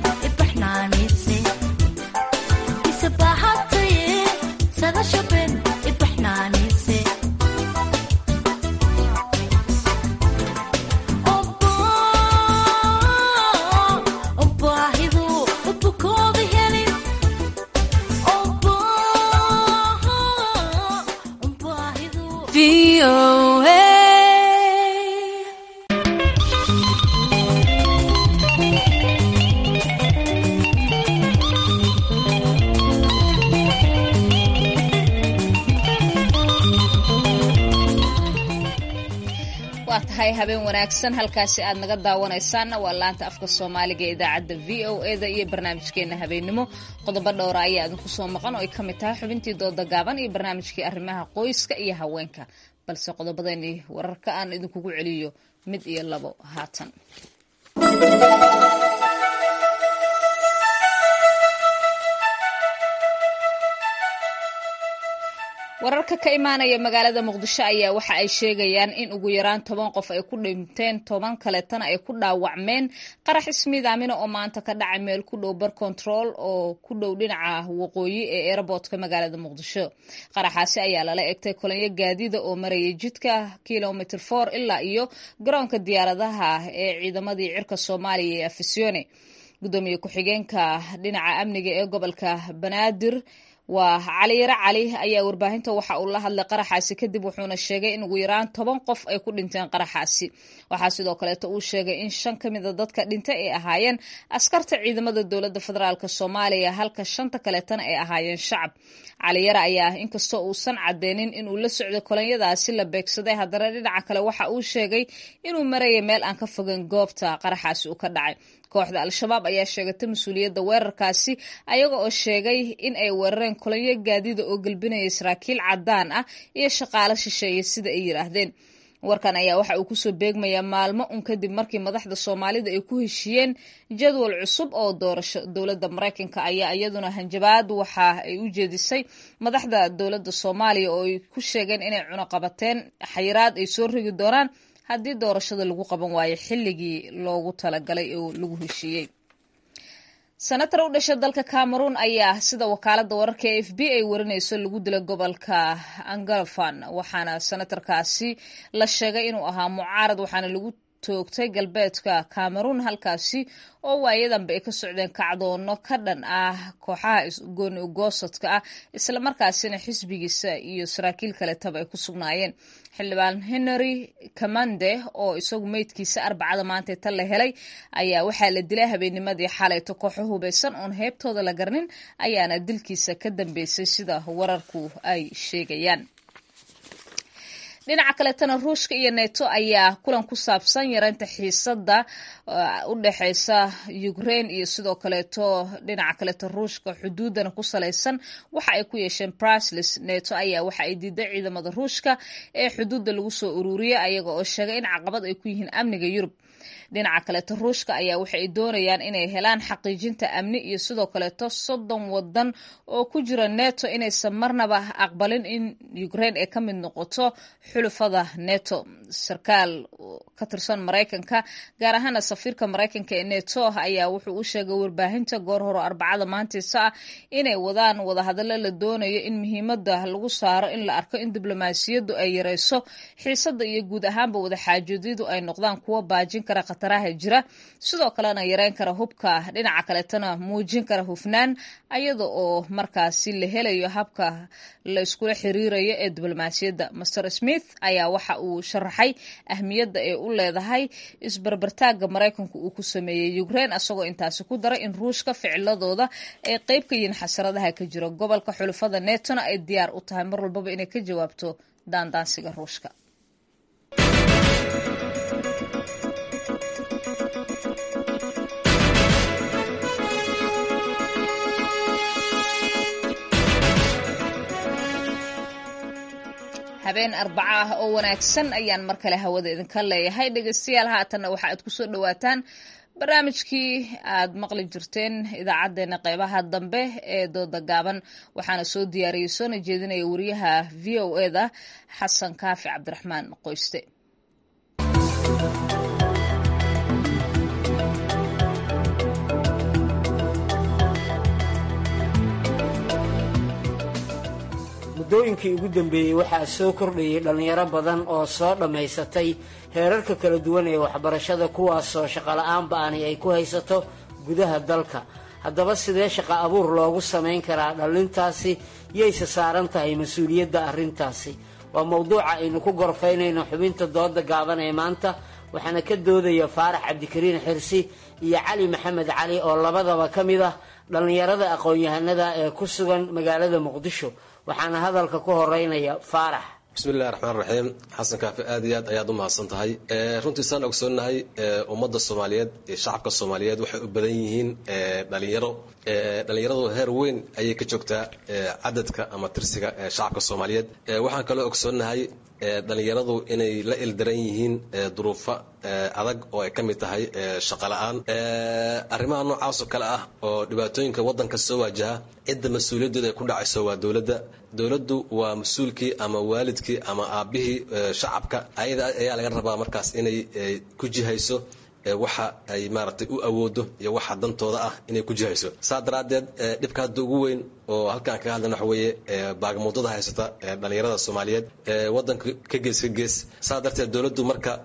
Sada shopping waa tahay habeen wanaagsan halkaasi aad naga daawanaysaanna waa laanta afka soomaaliga ee idaacadda v o e da iyo barnaamijkeena habeennimo qodobo dhowra ayaa idinku soo maqan oo ay ka mid tahay xubintii dooda gaaban iyo barnaamijkii arrimaha qoyska iyo haweenka balse qodobadani wararka aan idinkugu celiyo mid iyo labo haatan wararka ka imaanaya magaalada muqdisho ayaa waxa ay sheegayaan in ugu yaraan toban qof ay ku dhinteen toban kaleetana ay ku dhaawacmeen qarax ismiidaamina oo maanta ka dhacay meel ku dhow bar control oo ku dhow dhinaca waqooyi ee airboortka magaalada muqdisho qaraxaasi ayaa lala egtay kolonyo gaadiida oo marayay jidka kilomitr for ilaa iyo garoonka diyaaradaha ee ciidamadii cirka soomaaliya ee afisione gudoomiye ku-xigeenka dhinaca amniga ee gobolka banaadir waa cali yare cali ayaa warbaahinta waxa uu la hadlay qaraxaasi kadib wuxuuna sheegay in ugu yaraan toban qof ay ku dhinteen qaraxaasi waxaa sidoo kaleeto uu sheegay in shan ka mida dadka dhintay ay ahaayeen askarta ciidamada dowladda federaalk soomaaliya halka shanta kaleetana ay ahaayeen shacab cali yare ayaa inkastoo uusan cadeynin inuu la socday kolonyadaasi la beegsaday haddana dhinaca kale waxa uu sheegay inuu marayay meel aan ka fogeyn goobta qaraxaasi uu ka dhacay kooxda al-shabaab ayaa sheegatay mas-uuliyadda weerarkaasi ayaga oo sheegay in ay weerareen kolonyo gaadiida oo gelbinaya saraakiil cadaan ah iyo shaqaalo shisheeye sida ay yidhaahdeen warkan ayaa waxa uu kusoo beegmayaa maalmo un kadib markii madaxda soomaalida ay ku heshiiyeen jadwal cusub oo doorasho dowladda maraykanka ayaa iyaduna hanjabaad waxa ay u jeedisay madaxda dowladda soomaaliya oo ay ku sheegeen inay cunuqabateen xayiraad ay soo rigi doonaan haddii doorashada lagu qaban waayo xilligii loogu talagalay oo lagu heshiiyey senatar u dhasha dalka cameroon ayaa sida wakaalada wararka e f b ay warinayso lagu dilay gobolka angalfan waxaana senatarkaasi la sheegay inuu ahaa mucaarad waxaana lagu toogtay galbeedka cameroon halkaasi oo waayadanba ay ka socdeen kacdoono ka dhan ah kooxaha gooni ugoosadka ah islamarkaasina xisbigiisa iyo saraakiil kaletaba ay ku sugnaayeen xildhibaan henry kamande oo isagu meydkiisa arbacada maanta tan la helay ayaa waxaa la dilay habeennimadii xalayto kooxo hubaysan oon heebtooda la garnin ayaana dilkiisa ka dambeysay sida wararku ay sheegayaan dhinaca kaleetana ruushka iyo neto ayaa kulan ku saabsan yareynta xiisada u dhexeysa ukraine iyo sidoo kaleeto dhinaca kaleeto ruushka xuduudana ku salaysan waxa ay ku yeesheen brusles neto ayaa waxa ay diiday ciidamada ruushka ee xuduudda lagu soo ururiyay ayaga oo sheegay in caqabad ay ku yihiin amniga yurub dhinaca kaleeto ruushka ayaa waxa ay doonayaan inay helaan xaqiijinta amni iyo sidoo kaleeto soddon wadan oo ku jira neto inaysan marnaba aqbalin in ukraine ay ka mid noqoto xulufada neto sarkaal ka tirsan maraykanka gaar ahaana safiirka maraykanka ee neto ayaa wuxuu u sheegay warbaahinta goor horo arbacada maantiisa ah inay wadaan wadahadallo la doonayo in muhiimada lagu saaro in la arko in diblomaasiyaddu ay yareyso xiisada iyo guud ahaanba wadaxaajoodiyadu ay noqdaan kuwo baajin kara khataraha jira sidoo kalena yareyn kara hubka dhinaca kaleetana muujin kara hufnaan ayada oo markaasi la helayo habka la iskula xiriirayo ee diblomaasiyadda master smith ayaa waxa uu sharaxay ahmiyadda ay u leedahay isbarbartaagga maraykanku uu ku sameeyey ukraine asagoo intaasi ku daray in ruushka ficiladooda ay qeyb ka yihiin xasaradaha ka jira gobolka xulufada netona ay diyaar u tahay mar walbaba inay ka jawaabto daandaansiga ruushka habeen arbaco ah oo wanaagsan ayaan mar kale hawada idinka leeyahay dhegeystayaal haatanna waxa aad kusoo dhawaataan barnaamijkii aad maqli jirteen idaacadeena qeybaha dambe ee dooda gaaban waxaana soo diyaariyey soona jeedinaya wariyaha v o eda xasan kaafi cabdiraxmaan qoyste muddooyinkii ugu dambeeyey waxaa soo kordhayay dhallinyaro badan oo soo dhammaysatay heerarka kala duwan ee waxbarashada kuwaasoo shaqola'aan ba'ani ay ku haysato gudaha dalka haddaba sidee shaqa abuur loogu samayn karaa dhallintaasi yayse saaran tahay mas-uuliyadda arrintaasi waa mowduuca aynu ku gorfaynayno xubinta dooda gaaban ee maanta waxaana ka doodaya faarax cabdikariin xirsi iyo cali maxamed cali oo labadaba ka mid ah dhallinyarada aqoon-yahanada ee ku sugan magaalada muqdisho waxaana hadalka ku horeynaya faarax bismillahi raxmaan raxiim xasan kaafi aad iyo aad ayaad u mahadsan tahay runtii saan ogsoonnahay ummadda soomaaliyeed iyo shacabka soomaaliyeed waxay u badan yihiin dhalinyaro dhalinyaradu heer weyn ayay ka joogtaa cadadka ama tirsiga shacabka soomaaliyeed waxaan kaloo ogsoonnahay dhalinyaradu inay la ildaran yihiin duruufo adag oo ay ka mid tahay shaqo la-aan arrimaha noocaasoo kale ah oo dhibaatooyinka waddanka soo waajaha cidda mas-uuliyaddeeda ay ku dhacayso waa dowladda dowladdu waa mas-uulkii ama waalidkii ama aabbihii shacabka ayada ayaa laga rabaa markaas inay ku jihayso waxa ay maaragtay u awoodo iyo waxa dantooda ah inay ku jihayso saa daraaddeed dhibka hadda ugu weyn oo halkaan kaga hadlayna waxa weeye baagamuudada haysata dhalinyarada soomaaliyeed waddanka ka gees ka gees saa darteed dowladdu marka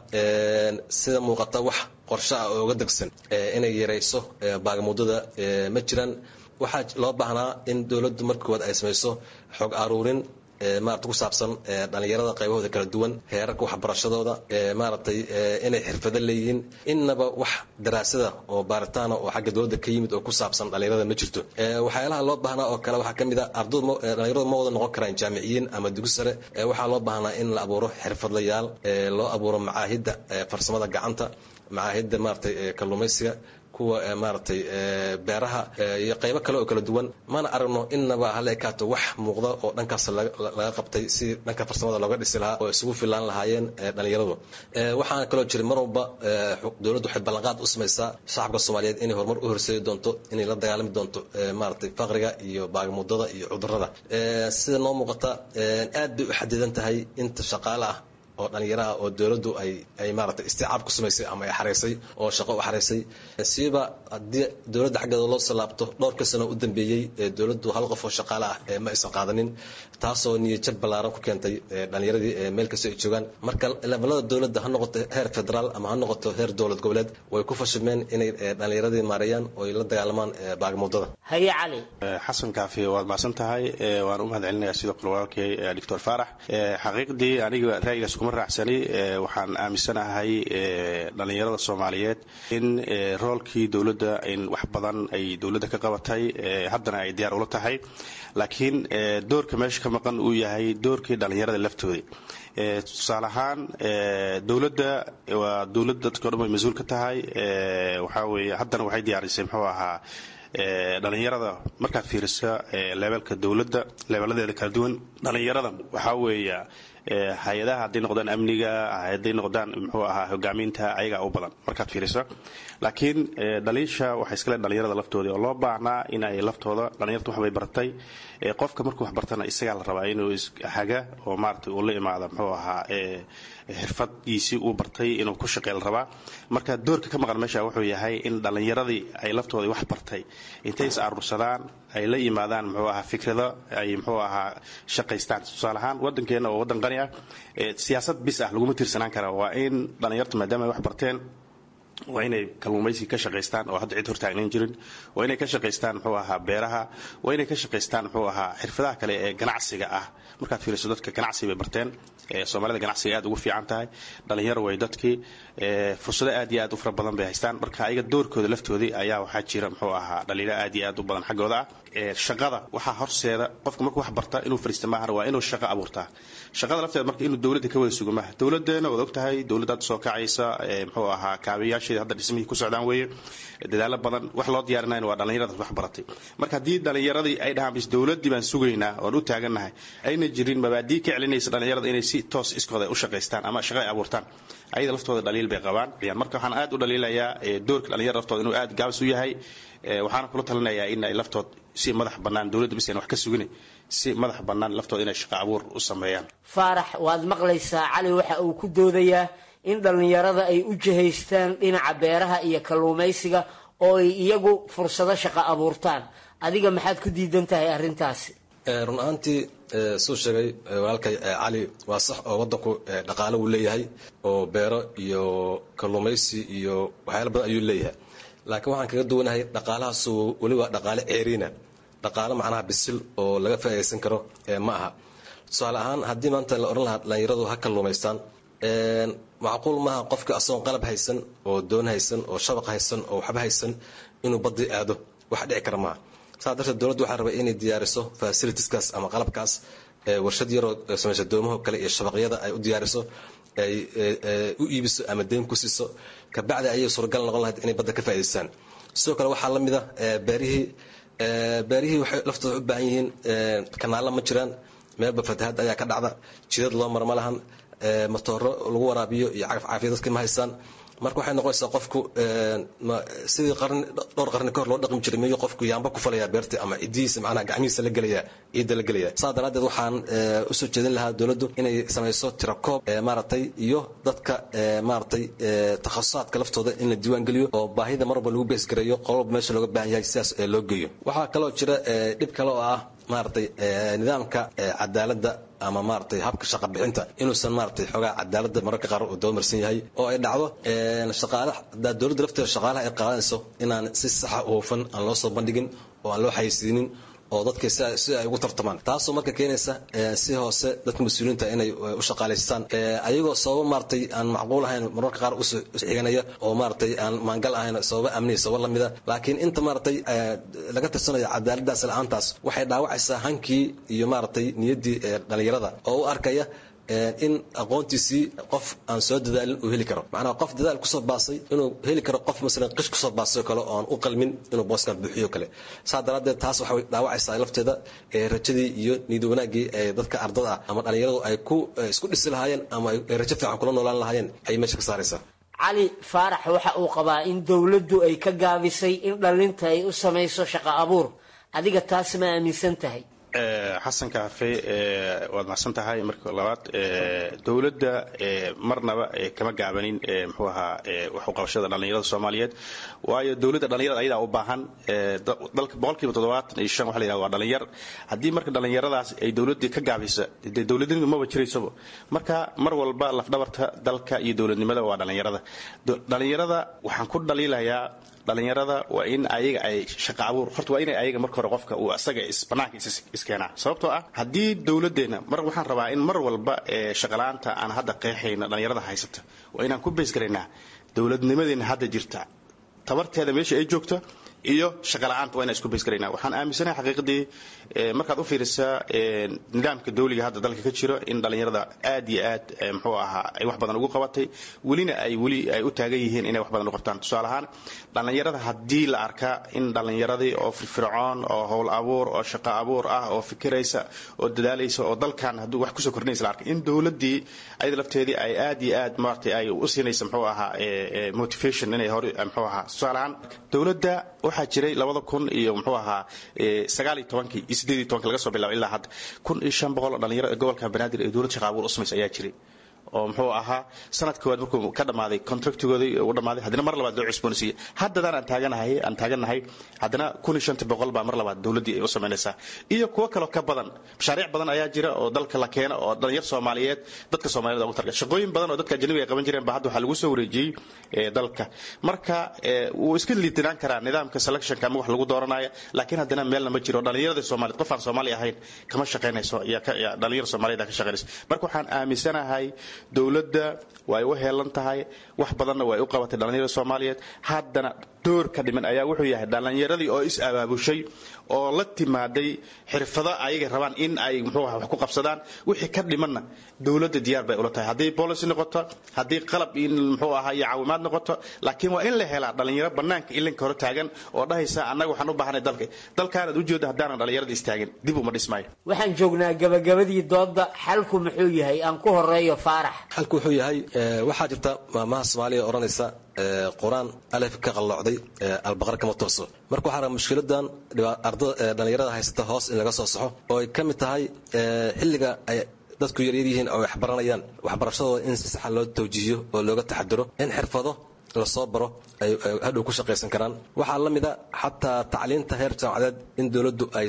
sida muuqata wax qorshe ah oo uga degsan inay yarayso baagamuudada ma jiraan waxaa loo baahnaa in dowladdu marka koowaad ay samayso xog aruurin maarata ku saabsan dhalinyarada qaybahooda kala duwan heerarka waxbarashadooda maaragtay inay xirfado leeyihiin innaba wax daraasada oo baaritaana oo xagga dowladda ka yimid oo ku saabsan dhalinyarada ma jirto waxyaalaha loo baahnaa oo kale waxaa ka mid a ardaydu dhalinyaradu ma wada noqon karaan jaamiciyiin ama dugi sare waxaa loo baahnaa in la abuuro xirfadlayaal loo abuuro macaahidda farsamada gacanta macaahidda maaragtay kalluumaysiga kuwa maaragtay beeraha iyo qaybo kale oo kala duwan mana aragno innaba hal ekaato wax muuqda oo dhankaas laga qabtay si dhanka farsamada looga dhisi lahaa oo isugu filaan lahaayeen dhalinyaradu waxaana kaloo jira mar walba dowladdu waxay ballanqaad u samaysaa shacabka soomaaliyeed inay horumar u horseedi doonto inay la dagaalami doonto maaragtay faqriga iyo baagamuudada iyo cudurrada sida noo muuqata aad bay u xadidan tahay inta shaqaale ah oo dhalinyaraha oo dowladdu ay ay maaragtay isticaab ku samaysay ama ay xaraysay oo shaqo u xaraysay siiba haddii dowladda xaggeeda loo soo laabto dhowrka sano u dambeeyey dowladdu hal qof oo shaqaale ah ma aysan qaadanin taasoo niyajab ballaaran ku keentay dhalinyaradii meel kasta ay joogaan marka levelada dowladda ha noqoto heer federaal ama ha noqoto heer dowlad goboleed way ku fashilmeen inay dhalinyaradii maareeyaan oo ay la dagaalamaan baagamuudada haye cali xasan kaafi waad mahadsan tahay waan u mahad celinayaa sidoo kale walaalkay doctor faarax xaqiiqdii aniga ra'yigaas kuma raacsani waxaan aaminsanahay dhalinyarada soomaaliyeed in roolkii dowladda in wax badan ay dowladda ka qabatay haddana ay diyaar ula tahay laakiin doorka meesha ka maqan uu yahay doorkii dhalinyarada laftoodii tusaale ahaan dowladda waa dowladda dadka o dhan way mas-uul ka tahay waxaa weeye haddana waxay diyaarisay muxuu ahaa dhalinyarada markaad fiirisa leebelka dowladda leebeladeeda kala duwan dhalinyarada waxaa weeya hay-adaha hadday noqdaan amniga hadday noqdaan muxuu ahaa hogaaminta ayagaa u badan markaad fiiriso laakiin dhaliisha waxay iskale dhalinyarada laftoodii oo loo baahnaa in ay laftooda dhalinyarta waxbay bartay qofka markuu wax bartana isagaa la rabaa inuu haga oo maarata uu la imaada muxuu ahaa xirfadgiisii uu bartay inuu ku shaqey la rabaa marka doorka ka maqan meesha wuxuu yahay in dhalinyaradii ay laftoodii wax bartay intay is aruursadaan ay la yimaadaan muxuu ahaa fikrado ay muxuu ahaa shaqaystaan tusaale ahaan waddankeena oo waddan qani ah siyaasad bis ah laguma tiirsanaan kara waa in dhalinyartu maadaama ay wax barteen waa inay kalluumaysi ka shaqaystaan oo hadda cid hortaagnan jirin waa inay ka shaqaystaan muxuu ahaa beeraha waa inay ka shaqaystaan muxuu ahaa xirfadaha kale ee ganacsiga ah markaad fiiriso dadka ganacsi bay barteen soomaalida ganacsiga aad ugu fiican tahay dhalinyaro way dadkii fursado aad iyo aad u fara badan bay haystaan marka ayaga doorkooda laftoodii ayaa waxaa jira muxuu ahaa dhaliilo aad iyo aad u badan xaggooda ah shaqada waxaa horseeda qofka markuu wax barta inuu fariista maahan waa inuu shaqo abuurtaa shaqada lafteeda marka inuu dowladda ka wada sugo maaha dowladeena waad ogtahay dowladda hadda soo kacaysa muxuu ahaa kaabayaasheeda hadda dhismihii ku socdaan weeye dadaalo badan wax loo diyaarinayna waa dhalinyarada wax baratay marka haddii dhalinyaradii ay dhahaan bis dowladdii baan sugaynaa oon u taagannahay ayna jirin mabaadii ka celinaysa dhalinyarada inay si toos iskooda u shaqaystaan ama shaqo ay abuurtaan ayada laftooda dhaliil bay qabaan marka waxaan aad u dhaliilayaa doorka dhalinyarada laftooda inuu aad gaabis u yahay waxaana kula talinayaa in ay laftood si madax bannaan dowladda bis wax ka sugin si madax bannaan laftooda inay shaqo abuur u sameeyaan faarax waad maqlaysaa cali waxa uu ku doodayaa in dhallinyarada ay u jihaystaan dhinaca beeraha iyo kalluumaysiga oo ay iyagu fursado shaqo abuurtaan adiga maxaad ku diidan tahay arrintaasi run ahaantii suu sheegay walaalkay cali waa sax oo waddanku dhaqaale wuu leeyahay oo beero iyo kalluumaysi iyo waxyaala badan ayuu leeyahay laakiin waxaan kaga duwanahay dhaqaalahaasu weli waa dhaqaale ceeriina dhaqaale macnaha bisil oo laga faa'iidaysan karo ma aha tusaale ahaan haddii maanta la odhan lahaa dhalinyaradu ha kalluumaystaan macquul maaha qofka asagoon qalab haysan oo doon haysan oo shabaq haysan oo waxba haysan inuu badii aado wax dhici kara maaha saa darteed dowladdu waxaa rabay inay diyaariso fasilitiskaas ama qalabkaas warshad yaroo samaysa doomaho kale iyo shabaqyada ay u diyaariso ay u iibiso ama deyn ku siiso kabacdi ayay suuragal noqon lahayd inay badda ka faa'idaystaan sidoo kale waxaa la mid a beerihii beerihii waxay laftooda u baahan yihiin kanaalla ma jiraan meelba fatahaad ayaa ka dhacda jidad loo mar ma lahan matooro lagu waraabiyo iyo cagaf caafiya dadka ma haystaan marka waxay noqonaysaa qofku sidii qarni dhowr qarni kahor loo dhaqmi jiray miyuu qofku yaamba ku falayaa beerta ama cidihiisa macnaha gacmihiisa la gelaya ciidda la gelaya saa daraaddeed waxaan usoo jeedin lahaa dowladdu inay samayso tirakoob maaragtay iyo dadka maaragtay takhasusaadka laftooda in la diiwaan geliyo oo baahida mar walba lagu beesgareeyo qololba meesha looga baahan yahay sidaas loo geeyo waxaa kaloo jira dhib kale oo ah maaragtay nidaamka cadaaladda ama maaragtay habka shaqa bixinta inuusan maaragtay xoogaa cadaaladda mararka qaar uu dabamarsan yahay oo ay dhacdo shaqaala hadaa dowladda lafteeda shaqaalaha ay qaadanayso inaan si saxa u hufan aan loo soo bandhigin oo aan loo xayeysiinin oo dadka si ay ugu tartamaan taasoo marka keenaysa si hoose dadka mas-uuliyiinta inay u shaqaalaystaan ayagoo sababo maaragtay aan macquul ahayn mararka qaar uxiganaya oo maaragtay aan maangal ahayn sababo amniya sababo lamida laakiin inta maaragtay laga tirsanayo cadaaladaas la-aantaas waxay dhaawacaysaa hankii iyo maaragtay niyaddii dhalinyarada oo u arkaya in aqoontiisii qof aan soo dadaalin uu heli karo macnaha qof dadaal kusoo baasay inuu heli karo qof masalan qish kusoo baasay kale oo aan u qalmin inuu booskan buuxiyo kale saa daraaddeed taas waxay dhaawacaysaa lafteeda rajadii iyo niyad wanaaggii ee dadka ardada ah ama dhallinyaradu ay ku isku dhisi lahaayeen ama ay rajo fiican kula noolaan lahaayeen ayay meesha ka saaraysaa cali faarax waxa uu qabaa in dowladdu ay ka gaabisay in dhallinta ay u samayso shaqo abuur adiga taas ma aaminsan tahay xasan kaafe waad macsan tahay marka labaad dowladda marnaba kama gaabanin mxuu ahaa waxu qabashada dhallinyarada soomaaliyeed waayo dowladda dhallinyarada ayadaa u baahan dalka boqolkiiba toddobaatan iyo shan waxa la yidhahda waa dhallinyar haddii marka dhallinyaradaas ay dowladdii ka gaabisa dee dowladnimadu maba jiraysaba marka mar walba lafdhabarta dalka iyo dowladnimada waa dhallinyarada dhallinyarada waxaan ku dhaliilayaa dhallinyarada waa in ayaga ay shaqa abuur horta waa inay ayaga marka hore qofka uu asaga banaanka iskeenaa sababtoo ah haddii dowladeenna mar waxaan rabaa in mar walba shaqala-aanta aan hadda qeexayna dhallinyarada haysata waa inaan ku beysgaraynaa dowladnimadeena hadda jirta tabarteeda meesha ay joogto iyo shaqala-aanta waa inaan isku beysgaraynaa waxaan aaminsanahay xaqiiqadii markaad u fiirisaa nidaamka dawliga hadda dalka ka jiro in dhallinyarada aad iyo aad muxuu ahaa ay wax badan ugu qabatay welina ay weli ay u taagan yihiin inay wax badan u qabtaan tusaale ahaan dhallinyarada haddii la arkaa in dhallinyaradii oo firfircoon oo howl abuur oo shaqo abuur ah oo fikiraysa oo dadaalaysa oo dalkan hadduu wax kusoo kordhinaysa la arkay in dowladdii ayada lafteedii ay aad iyo aad maaragtay ay u siinaysa muxuu ahaa motivation inay hore muxuu ahaa tusaale ahaan dowladda waxaa jiray labada kun iyo muxuu ahaa sagaal iyo tobankii iyo sideed iyo tobankii laga soo bilaabo ilaa hadda kun iyo shan boqol oo dhalinyaro ee gobolka banaadir ee dowlad shaqa abuur u samaysa ayaa jiray oo muxuu ahaa sanad koowaad markuu ka dhammaaday contractigoodii u dhammaaday haddana mar labaad loo cusboonaysiiyey haddadaan aan taaganahay aan taagannahay haddana kun iyo shanta boqol baa mar labaad dowladdii ay u samaynaysaa iyo kuwo kaloo ka badan mashaariic badan ayaa jira oo dalka la keena oo dhalinyar soomaaliyeed dadka soomaaliyed ugu targa shaqooyin badan oo dadka ajnabiga ay qaban jireen ba hadda waxaa lagu soo wareejiyey dalka marka wuu iska liitinaan karaa nidaamka selectionka ama wax lagu dooranaya laakiin haddana meelna ma jiro dhalinyarada soomaaliyeed qof aan soomaali ahayn kama shaqaynayso dhalinyar soomaaliyeed ka shaqaynayso marka waxaan aaminsanahay dowladda way u heelan tahay wax badanna way u qabatay dhallinyarada soomaaliyeed haddana door ka dhiman ayaa wuxuu yahay dhallinyaradii oo is abaabushay oo la timaaday xirfado ayagay rabaan in ay muxuu wax ku qabsadaan wixii ka dhimanna dowladda diyaar bay ula tahay haddii policy noqoto haddii qalab in muxuu ahaa iyo caawimaad noqoto laakiin waa in la helaa dhallinyaro bannaanka ilinka hore taagan oo dhahaysa annaga waxaan u baahanay dalka dalkaanaad ujeeda haddaanan dhallinyarada istaagin dib uma dhismaayo waxaan joognaa gabagabadii doodda xalku muxuu yahay aan ku horeeyo faarax xalku wuxuu yahay waxaa jirta maamaha soomaaliya odhanaysa qur-aan alef ka qalloocday albaqar kama tooso marka waxaa raba mushkiladan dhallinyarada haysata hoos in laga soo saxo oo ay ka mid tahay xilliga ay dadku yaryar yihiin oo waxbaranayaan waxbarashadooda in si saxa loo tawjiihiyo oo looga taxadiro in xirfado lasoo baro ay hadhow ku shaqaysan karaan waxaa la mida xataa tacliinta heer jaamacadeed in dowladdu aysan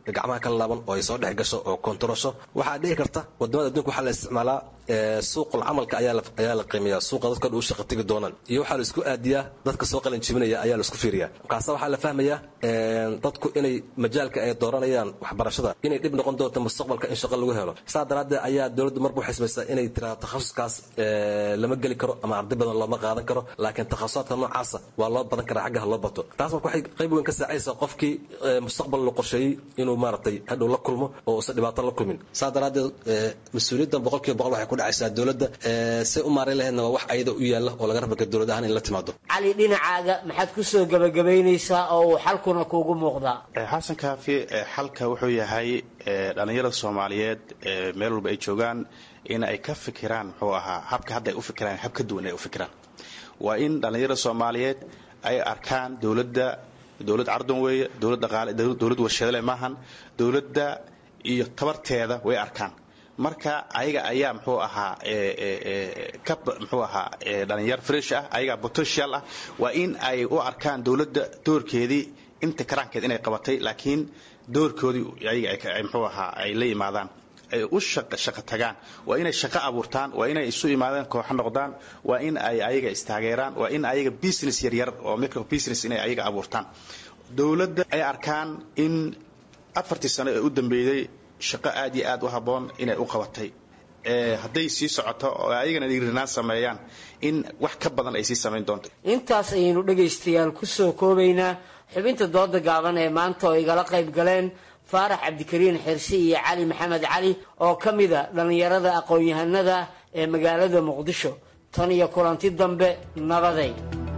gacmaha kala laaban oo ay soo dhex gasho oo kontarosho waxaa dhici karta wadamada adduunka waxaa la isticmaalaa suuqul camalka ayaa la qiimeeyaa suuqa dadka dhan u shaqa tegi doonaan iyo waxaa la isku aadiyaa dadka soo qalin jibinaya ayaa la isku fiiriyaa markaase waxaa la fahmayaa dadku inay majaalka ay dooranayaan waxbarashada inay dhib noqon doonto mustaqbalka in shaqo lagu helo saa daraaddeed ayaa dowladdu marba waxay samaysaa inay tiraa takhasuskaas lama geli karo ama arday badan looma qaadan karo laakiin takhasusaadka noocaasa waa loo badan karaa xaggaha loo bato taas marka waxay qayb weyn ka saacaysaa qofkii mustaqbal la qorsheeyey inuu maaragtay hadhow la kulmo oo uusan dhibaato la kulmin saa daraaddeed mas-uuliyaddan boqolkiiba boqol waxay ku dhacaysaa dowladda say u maareyn lahaydna waa wax ayada u yaalla oo laga rabaka dowlad ahaan in la timaado cali dhinacaaga maxaad ku soo gebagabaynaysaa oo uu xalkuna kuugu muuqdaa xasan kaafi xalka wuxuu yahay dhallinyarada soomaaliyeed meel walba ay joogaan in ay ka fikiraan muxuu ahaa habka hadda ay u fikiraan hab ka duwan ay u fikiraan waa in dhallinyarada soomaaliyeed ay arkaan dowladda dowlad cardan weeye dowlad dhaqaale dowlad warshadale maahan dowladda iyo tabarteeda way arkaan marka ayaga ayaa muxuu ahaa ka muxuu ahaa dhalinyar fresh ah ayagaa potential ah waa in ay u arkaan dowladda doorkeedii inta karaankeed inay qabatay laakiin doorkoodii ayaga muxuu ahaa ay la yimaadaan ay u shaqo tagaan waa inay shaqo abuurtaan waa inay isu imaadaan kooxo noqdaan waa in ay ayaga istaageeraan waa in ayaga business yaryar oo micro business inay ayaga abuurtaan dowladda ay arkaan in afartii sano ee u dambeeyey shaqo aad iyo aad u habboon inay u qabatay hadday sii socoto oo ayagana dhiirinaan sameeyaan in wax ka badan ay sii samayn doonto intaas ayaynu dhegaystayaal ku soo koobaynaa xubinta dooda gaaban ee maanta oo igala qayb galeen faarax cabdikariin xirsi iyo cali maxamed cali oo ka mida dhallinyarada aqoon-yahanada ee magaalada muqdisho tan iyo kulanti dambe nabaday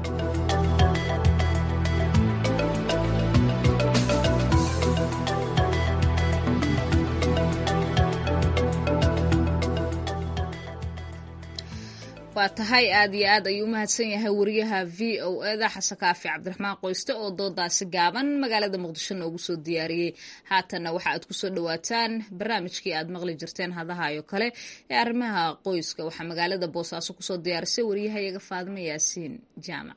waa tahay aad iyo aad ayuu umahadsan yahay wariyaha v o eda xasan kaafi cabdiraxmaan qoyste oo doodaasi gaaban magaalada muqdisho noogu soo diyaariyey haatanna waxa aad kusoo dhawaataan barnaamijkii aad maqli jirteen hadahayo kale ee arrimaha qoyska waxaa magaalada boosaaso kusoo diyaarisay wariyahayaga faadimo yaasiin jaamac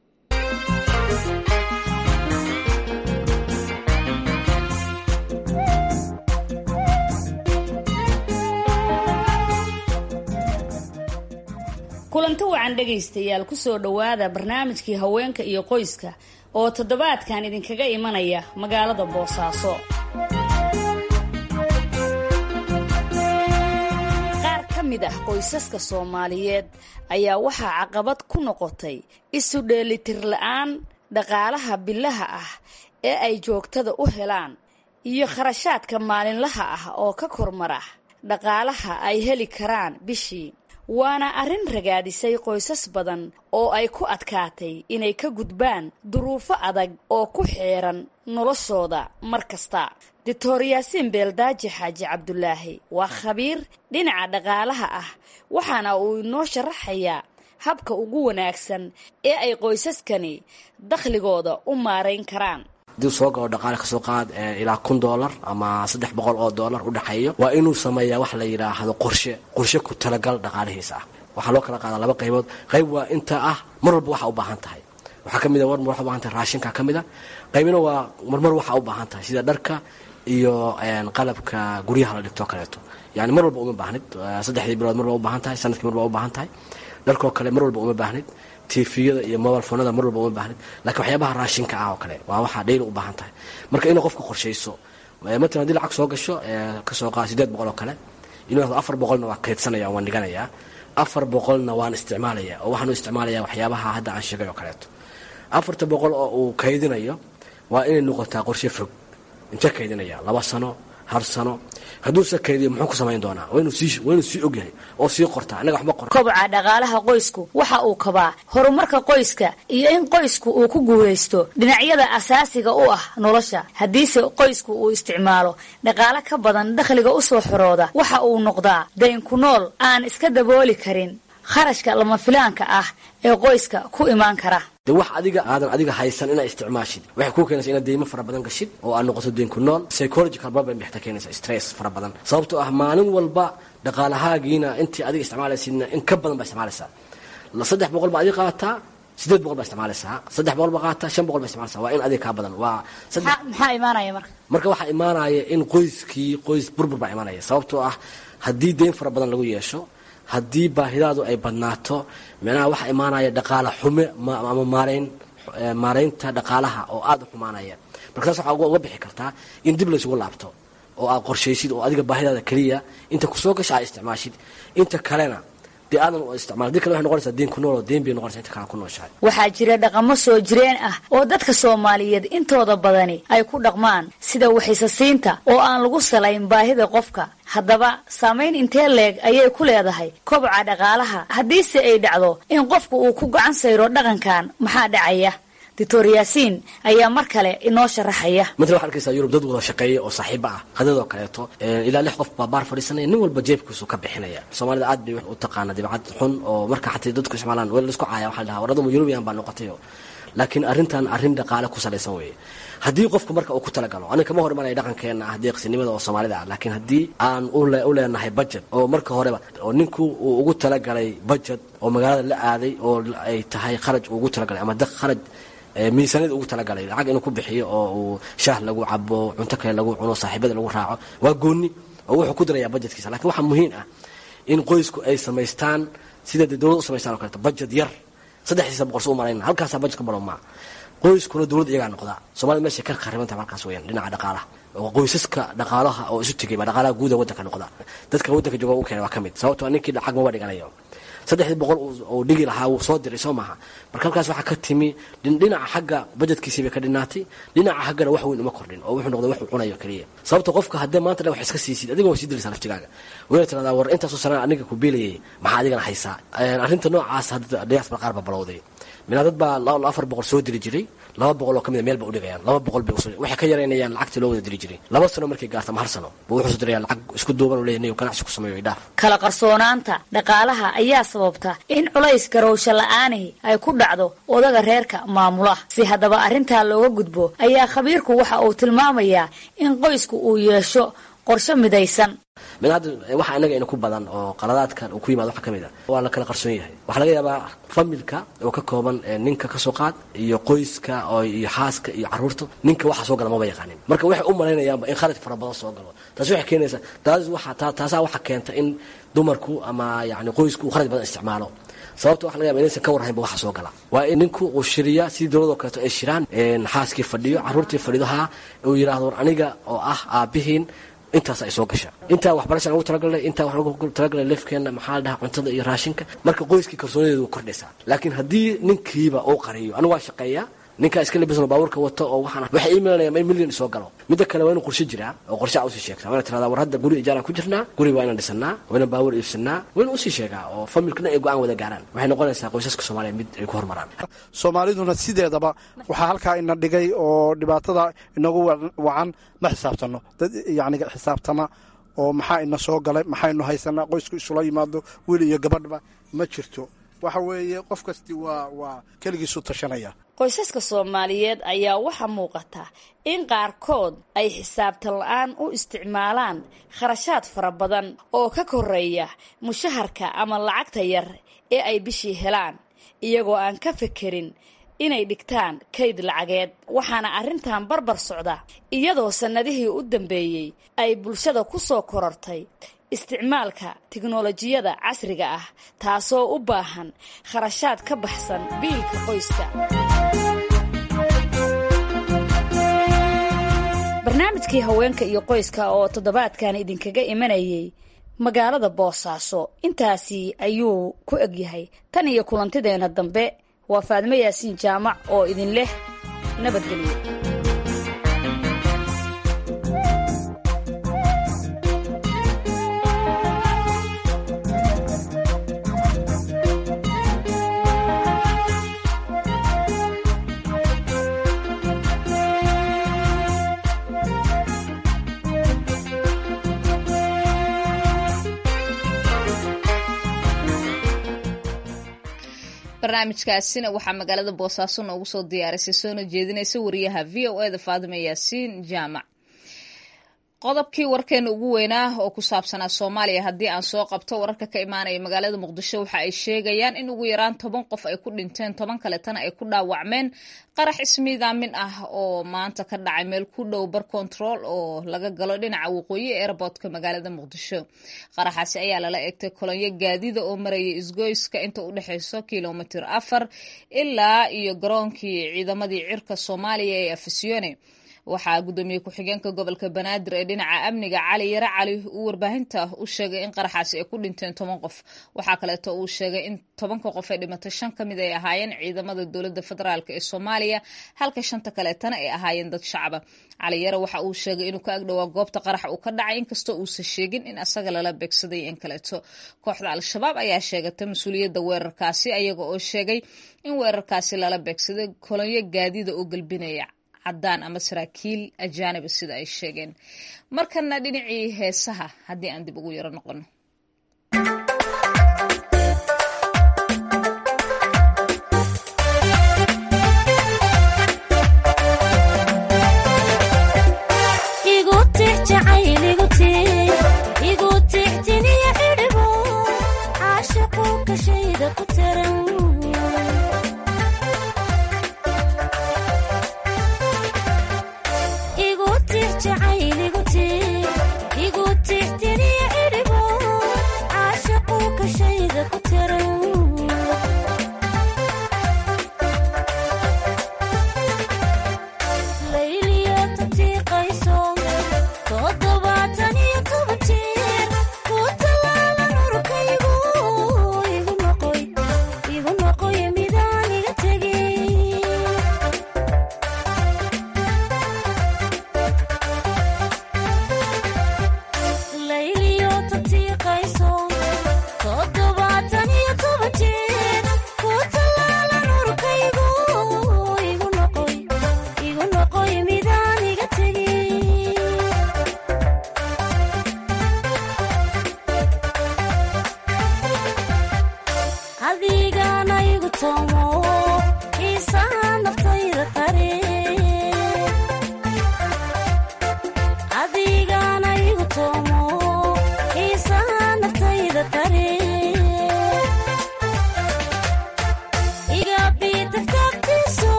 kulanti wacan dhegaystayaal kusoo dhowaada barnaamijkii haweenka iyo qoyska oo toddobaadkan idinkaga imanaya magaalada boosaaso qaar ka mid ah qoysaska soomaaliyeed ayaa waxaa caqabad ku noqotay isu dheelitir la-aan dhaqaalaha bilaha ah ee ay joogtada u helaan iyo kharashaadka maalinlaha ah oo ka kormara dhaqaalaha ay heli karaan bishii waana arrin ragaadisay qoysas badan oo ay ku adkaatay inay ka gudbaan duruufo adag oo ku xeeran noloshooda mar kasta doctor yaasiin beeldaaji xaaji cabdulaahi waa khabiir dhinaca dhaqaalaha ah waxaana uu inoo sharaxayaa habka ugu wanaagsan ee ay qoysaskani dakhligooda u maarayn karaan hadii soo galo dhaqaale kasoo qaad ilaa kun doolar ama saddex boqol oo doolar u dhexeeyo waa inuu sameeyaa wax la yidhaahdo qorshe qorshe ku talagal dhaqaalihiisa ah waxaa loo kala qaadaa laba qaybood qayb waa inta ah mar walba waxa u baahan tahay waxaa ka mid a marmar waxa u baahan tahay raashinka ka mid a qaybina waa marmar waxa u baahan tahay sida dharka iyo qalabka guryaha la dhigto kaleeto yani mar walba uma baahnid saddexdii bilood mar waa u baahan tahay sanadkii mar waa u baahan tahay dharkoo kale mar walba uma baahnid tifiyada iyo mobile fonada mar walba uma baahnid lakiin waxyaabaha raashinka ah oo kale waa waxaa dhayli u baahan tahay marka inay qofka qorshayso matalan hadii lacag soo gasho kasoo qaad sideed boqol oo kale inuu afar boqolna waa kaydsanaya waan dhiganayaa afar boqolna waan isticmaalaya oo waxaan u isticmaalaya waxyaabaha hadda aan sheegay oo kaleeto afarta boqol oo uu kaydinayo waa inay noqotaa qorshe fog intee kaydinaya laba sano hal sano hadduusa kaydiyo muxuu ku samayn doonaa waa inuu sii ogyahay oo sii qortaa innaga waxba qor kobca dhaqaalaha qoysku waxa uu kabaa horumarka qoyska iyo in qoysku uu ku guulaysto dhinacyada asaasiga u ah nolosha haddiise qoysku uu isticmaalo dhaqaale ka badan dakhliga usoo xorooda waxa uu noqdaa dayn ku nool aan iska dabooli karin kharashka lama filaanka ah ee qoyska ku imaan kara de wax adiga aadan adiga haysan inaa isticmaashid waxay kuu keenaysa inaad deymo fara badan gashid oo aad noqoto deyn ku nool psychological problem bay xataa keenaysa stress fara badan sababtoo ah maalin walba dhaqaalahaagiina intii adiga isticmaalaysidna in ka badan baa isticmaalaysaa saddex boqol baa adiga qaataa sideed boqol baa isticmaalaysaa saddex boqol baa qaata shan boqol baa isticmaalaysaa waa in adiga kaa badan waa maxaa imaanaya marka marka waxaa imaanaya in qoyskii qoys burbur baa imaanaya sababtoo ah haddii deyn fara badan lagu yeesho haddii baahidaadu ay badnaato micnaha waxaa imaanaya dhaqaala xume ama maarayn maaraynta dhaqaalaha oo aada u xumaanaya marka taas waxaa uga bixi kartaa in dib laysugu laabto oo aad qorshaysid oo adiga baahidaada keliya inta kusoo gasha aad isticmaashid inta kalena dee aadan isticmaal dii kale waxay noqonaysaa deen ku nool oo deen bay noqonaysaa inta kale ku nooshahay waxaa jira dhaqamo soo jireen ah oo dadka soomaaliyeed intooda badani ay ku dhaqmaan sida waxaysasiinta oo aan lagu salayn baahida qofka haddaba saamayn intee leeg ayay ku leedahay koboca dhaqaalaha haddiise ay dhacdo in qofku uu ku gacan sayro dhaqankan maxaa dhacaya doctor yaasiin ayaa mar kale inoo sharaxaya matala waxaa arkaysaa yurub dad wada shaqeeya oo saaxiiba ah qadadoo kaleeto ilaa lix qof baa baar fadhiisanaya nin walba jeebkiisu ka bixinaya soomaalida aad bay u taqaana dibcad xun oo marka xataa dadku isticmaalaan wel laisku caaya waxaa la dhahaa waradamu yurubiyan baa noqotayo laakiin arrintan arrin dhaqaale ku salaysan weeye haddii qofku marka uu ku talagalo aniga kama hor imanaya dhaqankeena ah deeqsinimada oo soomaalida ah laakiin haddii aan u leenahay budget oo marka horeba oo ninku uu ugu talagalay budget oo magaalada la aaday oo ay tahay kharaj uu ugu talagalay ama kharaj miisaaniyada ugu talagalay lacag inuu ku bixiyo oo uu shaah lagu cabo cunto kale lagu cuno saaxiibada lagu raaco waa gooni oo wuxuu ku darayaa budgetkiisa lakiin waxaa muhiim ah in qoysku ay samaystaan sida dee dowlad u samaystaan o kaleeto budget yar saddexdiisa boqorso u marayna halkaasaa budget ka baro maa qoyskuna dowlad iyagaa noqdaa soomaalida meeshay ka khariban tahay markaas weyaan dhinaca dhaqaalaha oo qoysaska dhaqaalaha oo isu tegay baa dhaqaalaha guuda waddanka noqda dadka waddanka jooga u keenay waa ka mid sababtoo ninkii lacag maba dhiganayo saddexdii boqol uu dhigi lahaa wuu soo diray soo maaha marka halkaas waxaa ka timi dhinaca xagga bajetkiisii bay ka dhinaatay dhinaca xaggana wax weyn uma kordhin oo wuxuu noqday wax uu cunayo keliya sababta qofka haddee maanta dhan wax iska siisid adiga waa sii diraysaa laftigaaga wayna tiradaa war intaasoo sanaa aniga ku beelayay maxaa adigana haysaa arrinta noocaas hadda diaspora qaar baa balowday minaa dad baa afar boqol soo diri jiray laba boqol oo kamid a meel ba udhigayaan laba boqol bay waxay ka yaraynayaan lacagtii loo wada diri jiray laba sano markay gaarto ama hal sano buu wuxuu soo diraya lacag isku duuban u leeyahay ganacsi ku sameeyo idhaaf kala qarsoonaanta dhaqaalaha ayaa sababta in culays garowsho la-aanihi ay ku dhacdo odaga reerka maamula si haddaba arrintaa looga gudbo ayaa khabiirku waxa uu tilmaamayaa in qoysku uu yeesho qorshe midaysan mid hadda waxa inaga ina ku badan oo qaladaadkan uu ku yimaado waxa ka mid a waa la kala qarsoon yahay waxaa laga yaabaa familka oo ka kooban ninka kasoo qaad iyo qoyska oo iyo xaaska iyo caruurta ninka waxa soo gala maba yaqaanin marka waxay u malaynayaanba in kharaj fara badan soo galo taasi waxay keenaysaa taas waxa taasaa waxa keenta in dumarku ama yacni qoysku uu kharaj badan isticmaalo sababta waxa laga yaba inaysan ka warhaynba waxa soo gala waa in ninku uu shiriya sidii dowladoo kaleeto ay shiraan xaaskii fadhiyo caruurtii fadhidaha uu yidhahdo war aniga oo ah aabihiin intaas ay soo gasha intaa waxbarasha lagu talagalay intaa wax lagu talagalay leefkeena maxaa la dhahaa cuntada iyo raashinka marka qoyskii kalsoonideedu way kordhaysaa laakiin haddii ninkiiba uu qariyo anigu waa shaqeeyaa ninkaa iska labisano baabuurka wato oo waxaan waxay ii milanayaan in milyan soo galo midda kale waa inuu qorshe jiraa oo qorshe aa usii sheegtaa waa ina tiradaa war hadda guri ijaaraan ku jirnaa guri waa inaan dhisanaa waa inaan baabuur iibsanaa waa inaan usii sheegaa oo familkana ay go-aan wada gaaraan waxay noqonaysaa qoysaska soomaaliya mid ay ku horumaraan soomaaliduna sideedaba waxaa halkaa ina dhigay oo dhibaatada inagu wacan ma xisaabtano dad yacni xisaabtama oo maxaa ina soo galay maxaynu haysanaa qoysku isula yimaado wiil iyo gabadhba ma jirto waxa weeye qof kasti waa waa keligiisu tashanaya qoysaska soomaaliyeed ayaa waxaa muuqata in qaarkood ay xisaabtan la-aan u isticmaalaan kharashaad fara badan oo ka koreeya mushaharka ama lacagta yar ee ay bishii helaan iyagoo aan ka fekerin inay dhigtaan kayd lacageed waxaana arrintan barbar socda iyadoo sannadihii u dambeeyey ay bulshada ku soo korortay isticmaalka tiknolojiyada casriga ah taasoo u baahan kharashaad ka baxsan biilka qoyska barnaamijkii haweenka iyo qoyska oo toddobaadkan idinkaga imanayay magaalada boosaaso intaasi ayuu ku egyahay tan iyo kulantideena dambe waa faadmo yaasiin jaamac oo idin leh nabadgelyo barnaamijkaasina waxaa magaalada boosaaso noogu soo diyaarisay soona jeedinaysa wariyaha v o eda faadima yaasiin jaamac qodobkii warkeena ugu weynaa oo ku saabsanaa soomaaliya haddii aan soo qabto wararka ka imaanaya magaalada muqdisho waxa ay sheegayaan in ugu yaraan toban qof ay ku dhinteen toban kaletana ay ku dhaawacmeen qarax ismiidaamin ah oo maanta ka dhacay meel ku dhow bar control oo laga galo dhinaca waqooyi ee airbortka magaalada muqdisho qaraxaasi ayaa lala egtay kolonyo gaadida oo maraya isgoyska inta u dhexeyso kilomitir afar ilaa iyo garoonkii ciidamadii cirka soomaaliya ee afisyoone waxaa guddoomiye ku-xigeenka gobolka banaadir ee dhinaca amniga cali yare cali uu warbaahinta u sheegay in qaraxaasi ay ku dhinteen toban qof waxaa kaleeto uu sheegay in tobanka qof ee dhimatay shan ka mid ay ahaayeen ciidamada dowladda federaalk ee soomaaliya halka shanta kaleetana ay ahaayeen dad shacaba cali yare waxa uu sheegay inuu ka agdhowaa goobta qaraxa uu ka dhacay inkastoo uusan sheegin in asaga lala beegsaday in kaleeto kooxda al-shabaab ayaa sheegatay mas-uuliyadda weerarkaasi ayaga oo sheegay in weerarkaasi lala beegsaday kolonyo gaadida oo gelbinaya cadaan ama saraakiil ajaaniba sida ay sheegeen markana dhinacii heesaha haddii aan dib ugu yaro noqono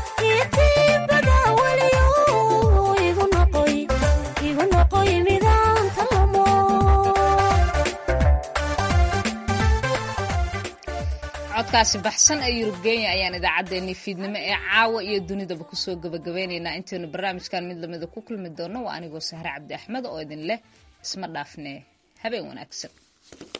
igu noqoy midaan codkaasi baxsan ee yurub kenya ayaan idaacaddeenii fiidnimo ee caawa iyo dunidaba kusoo gabagabeynaynaa intaynu barnaamijkan mid lamida ku kulmi doonno waa anigoo sahre cabdi axmed oo idin leh isma dhaafne habeen wanaagsan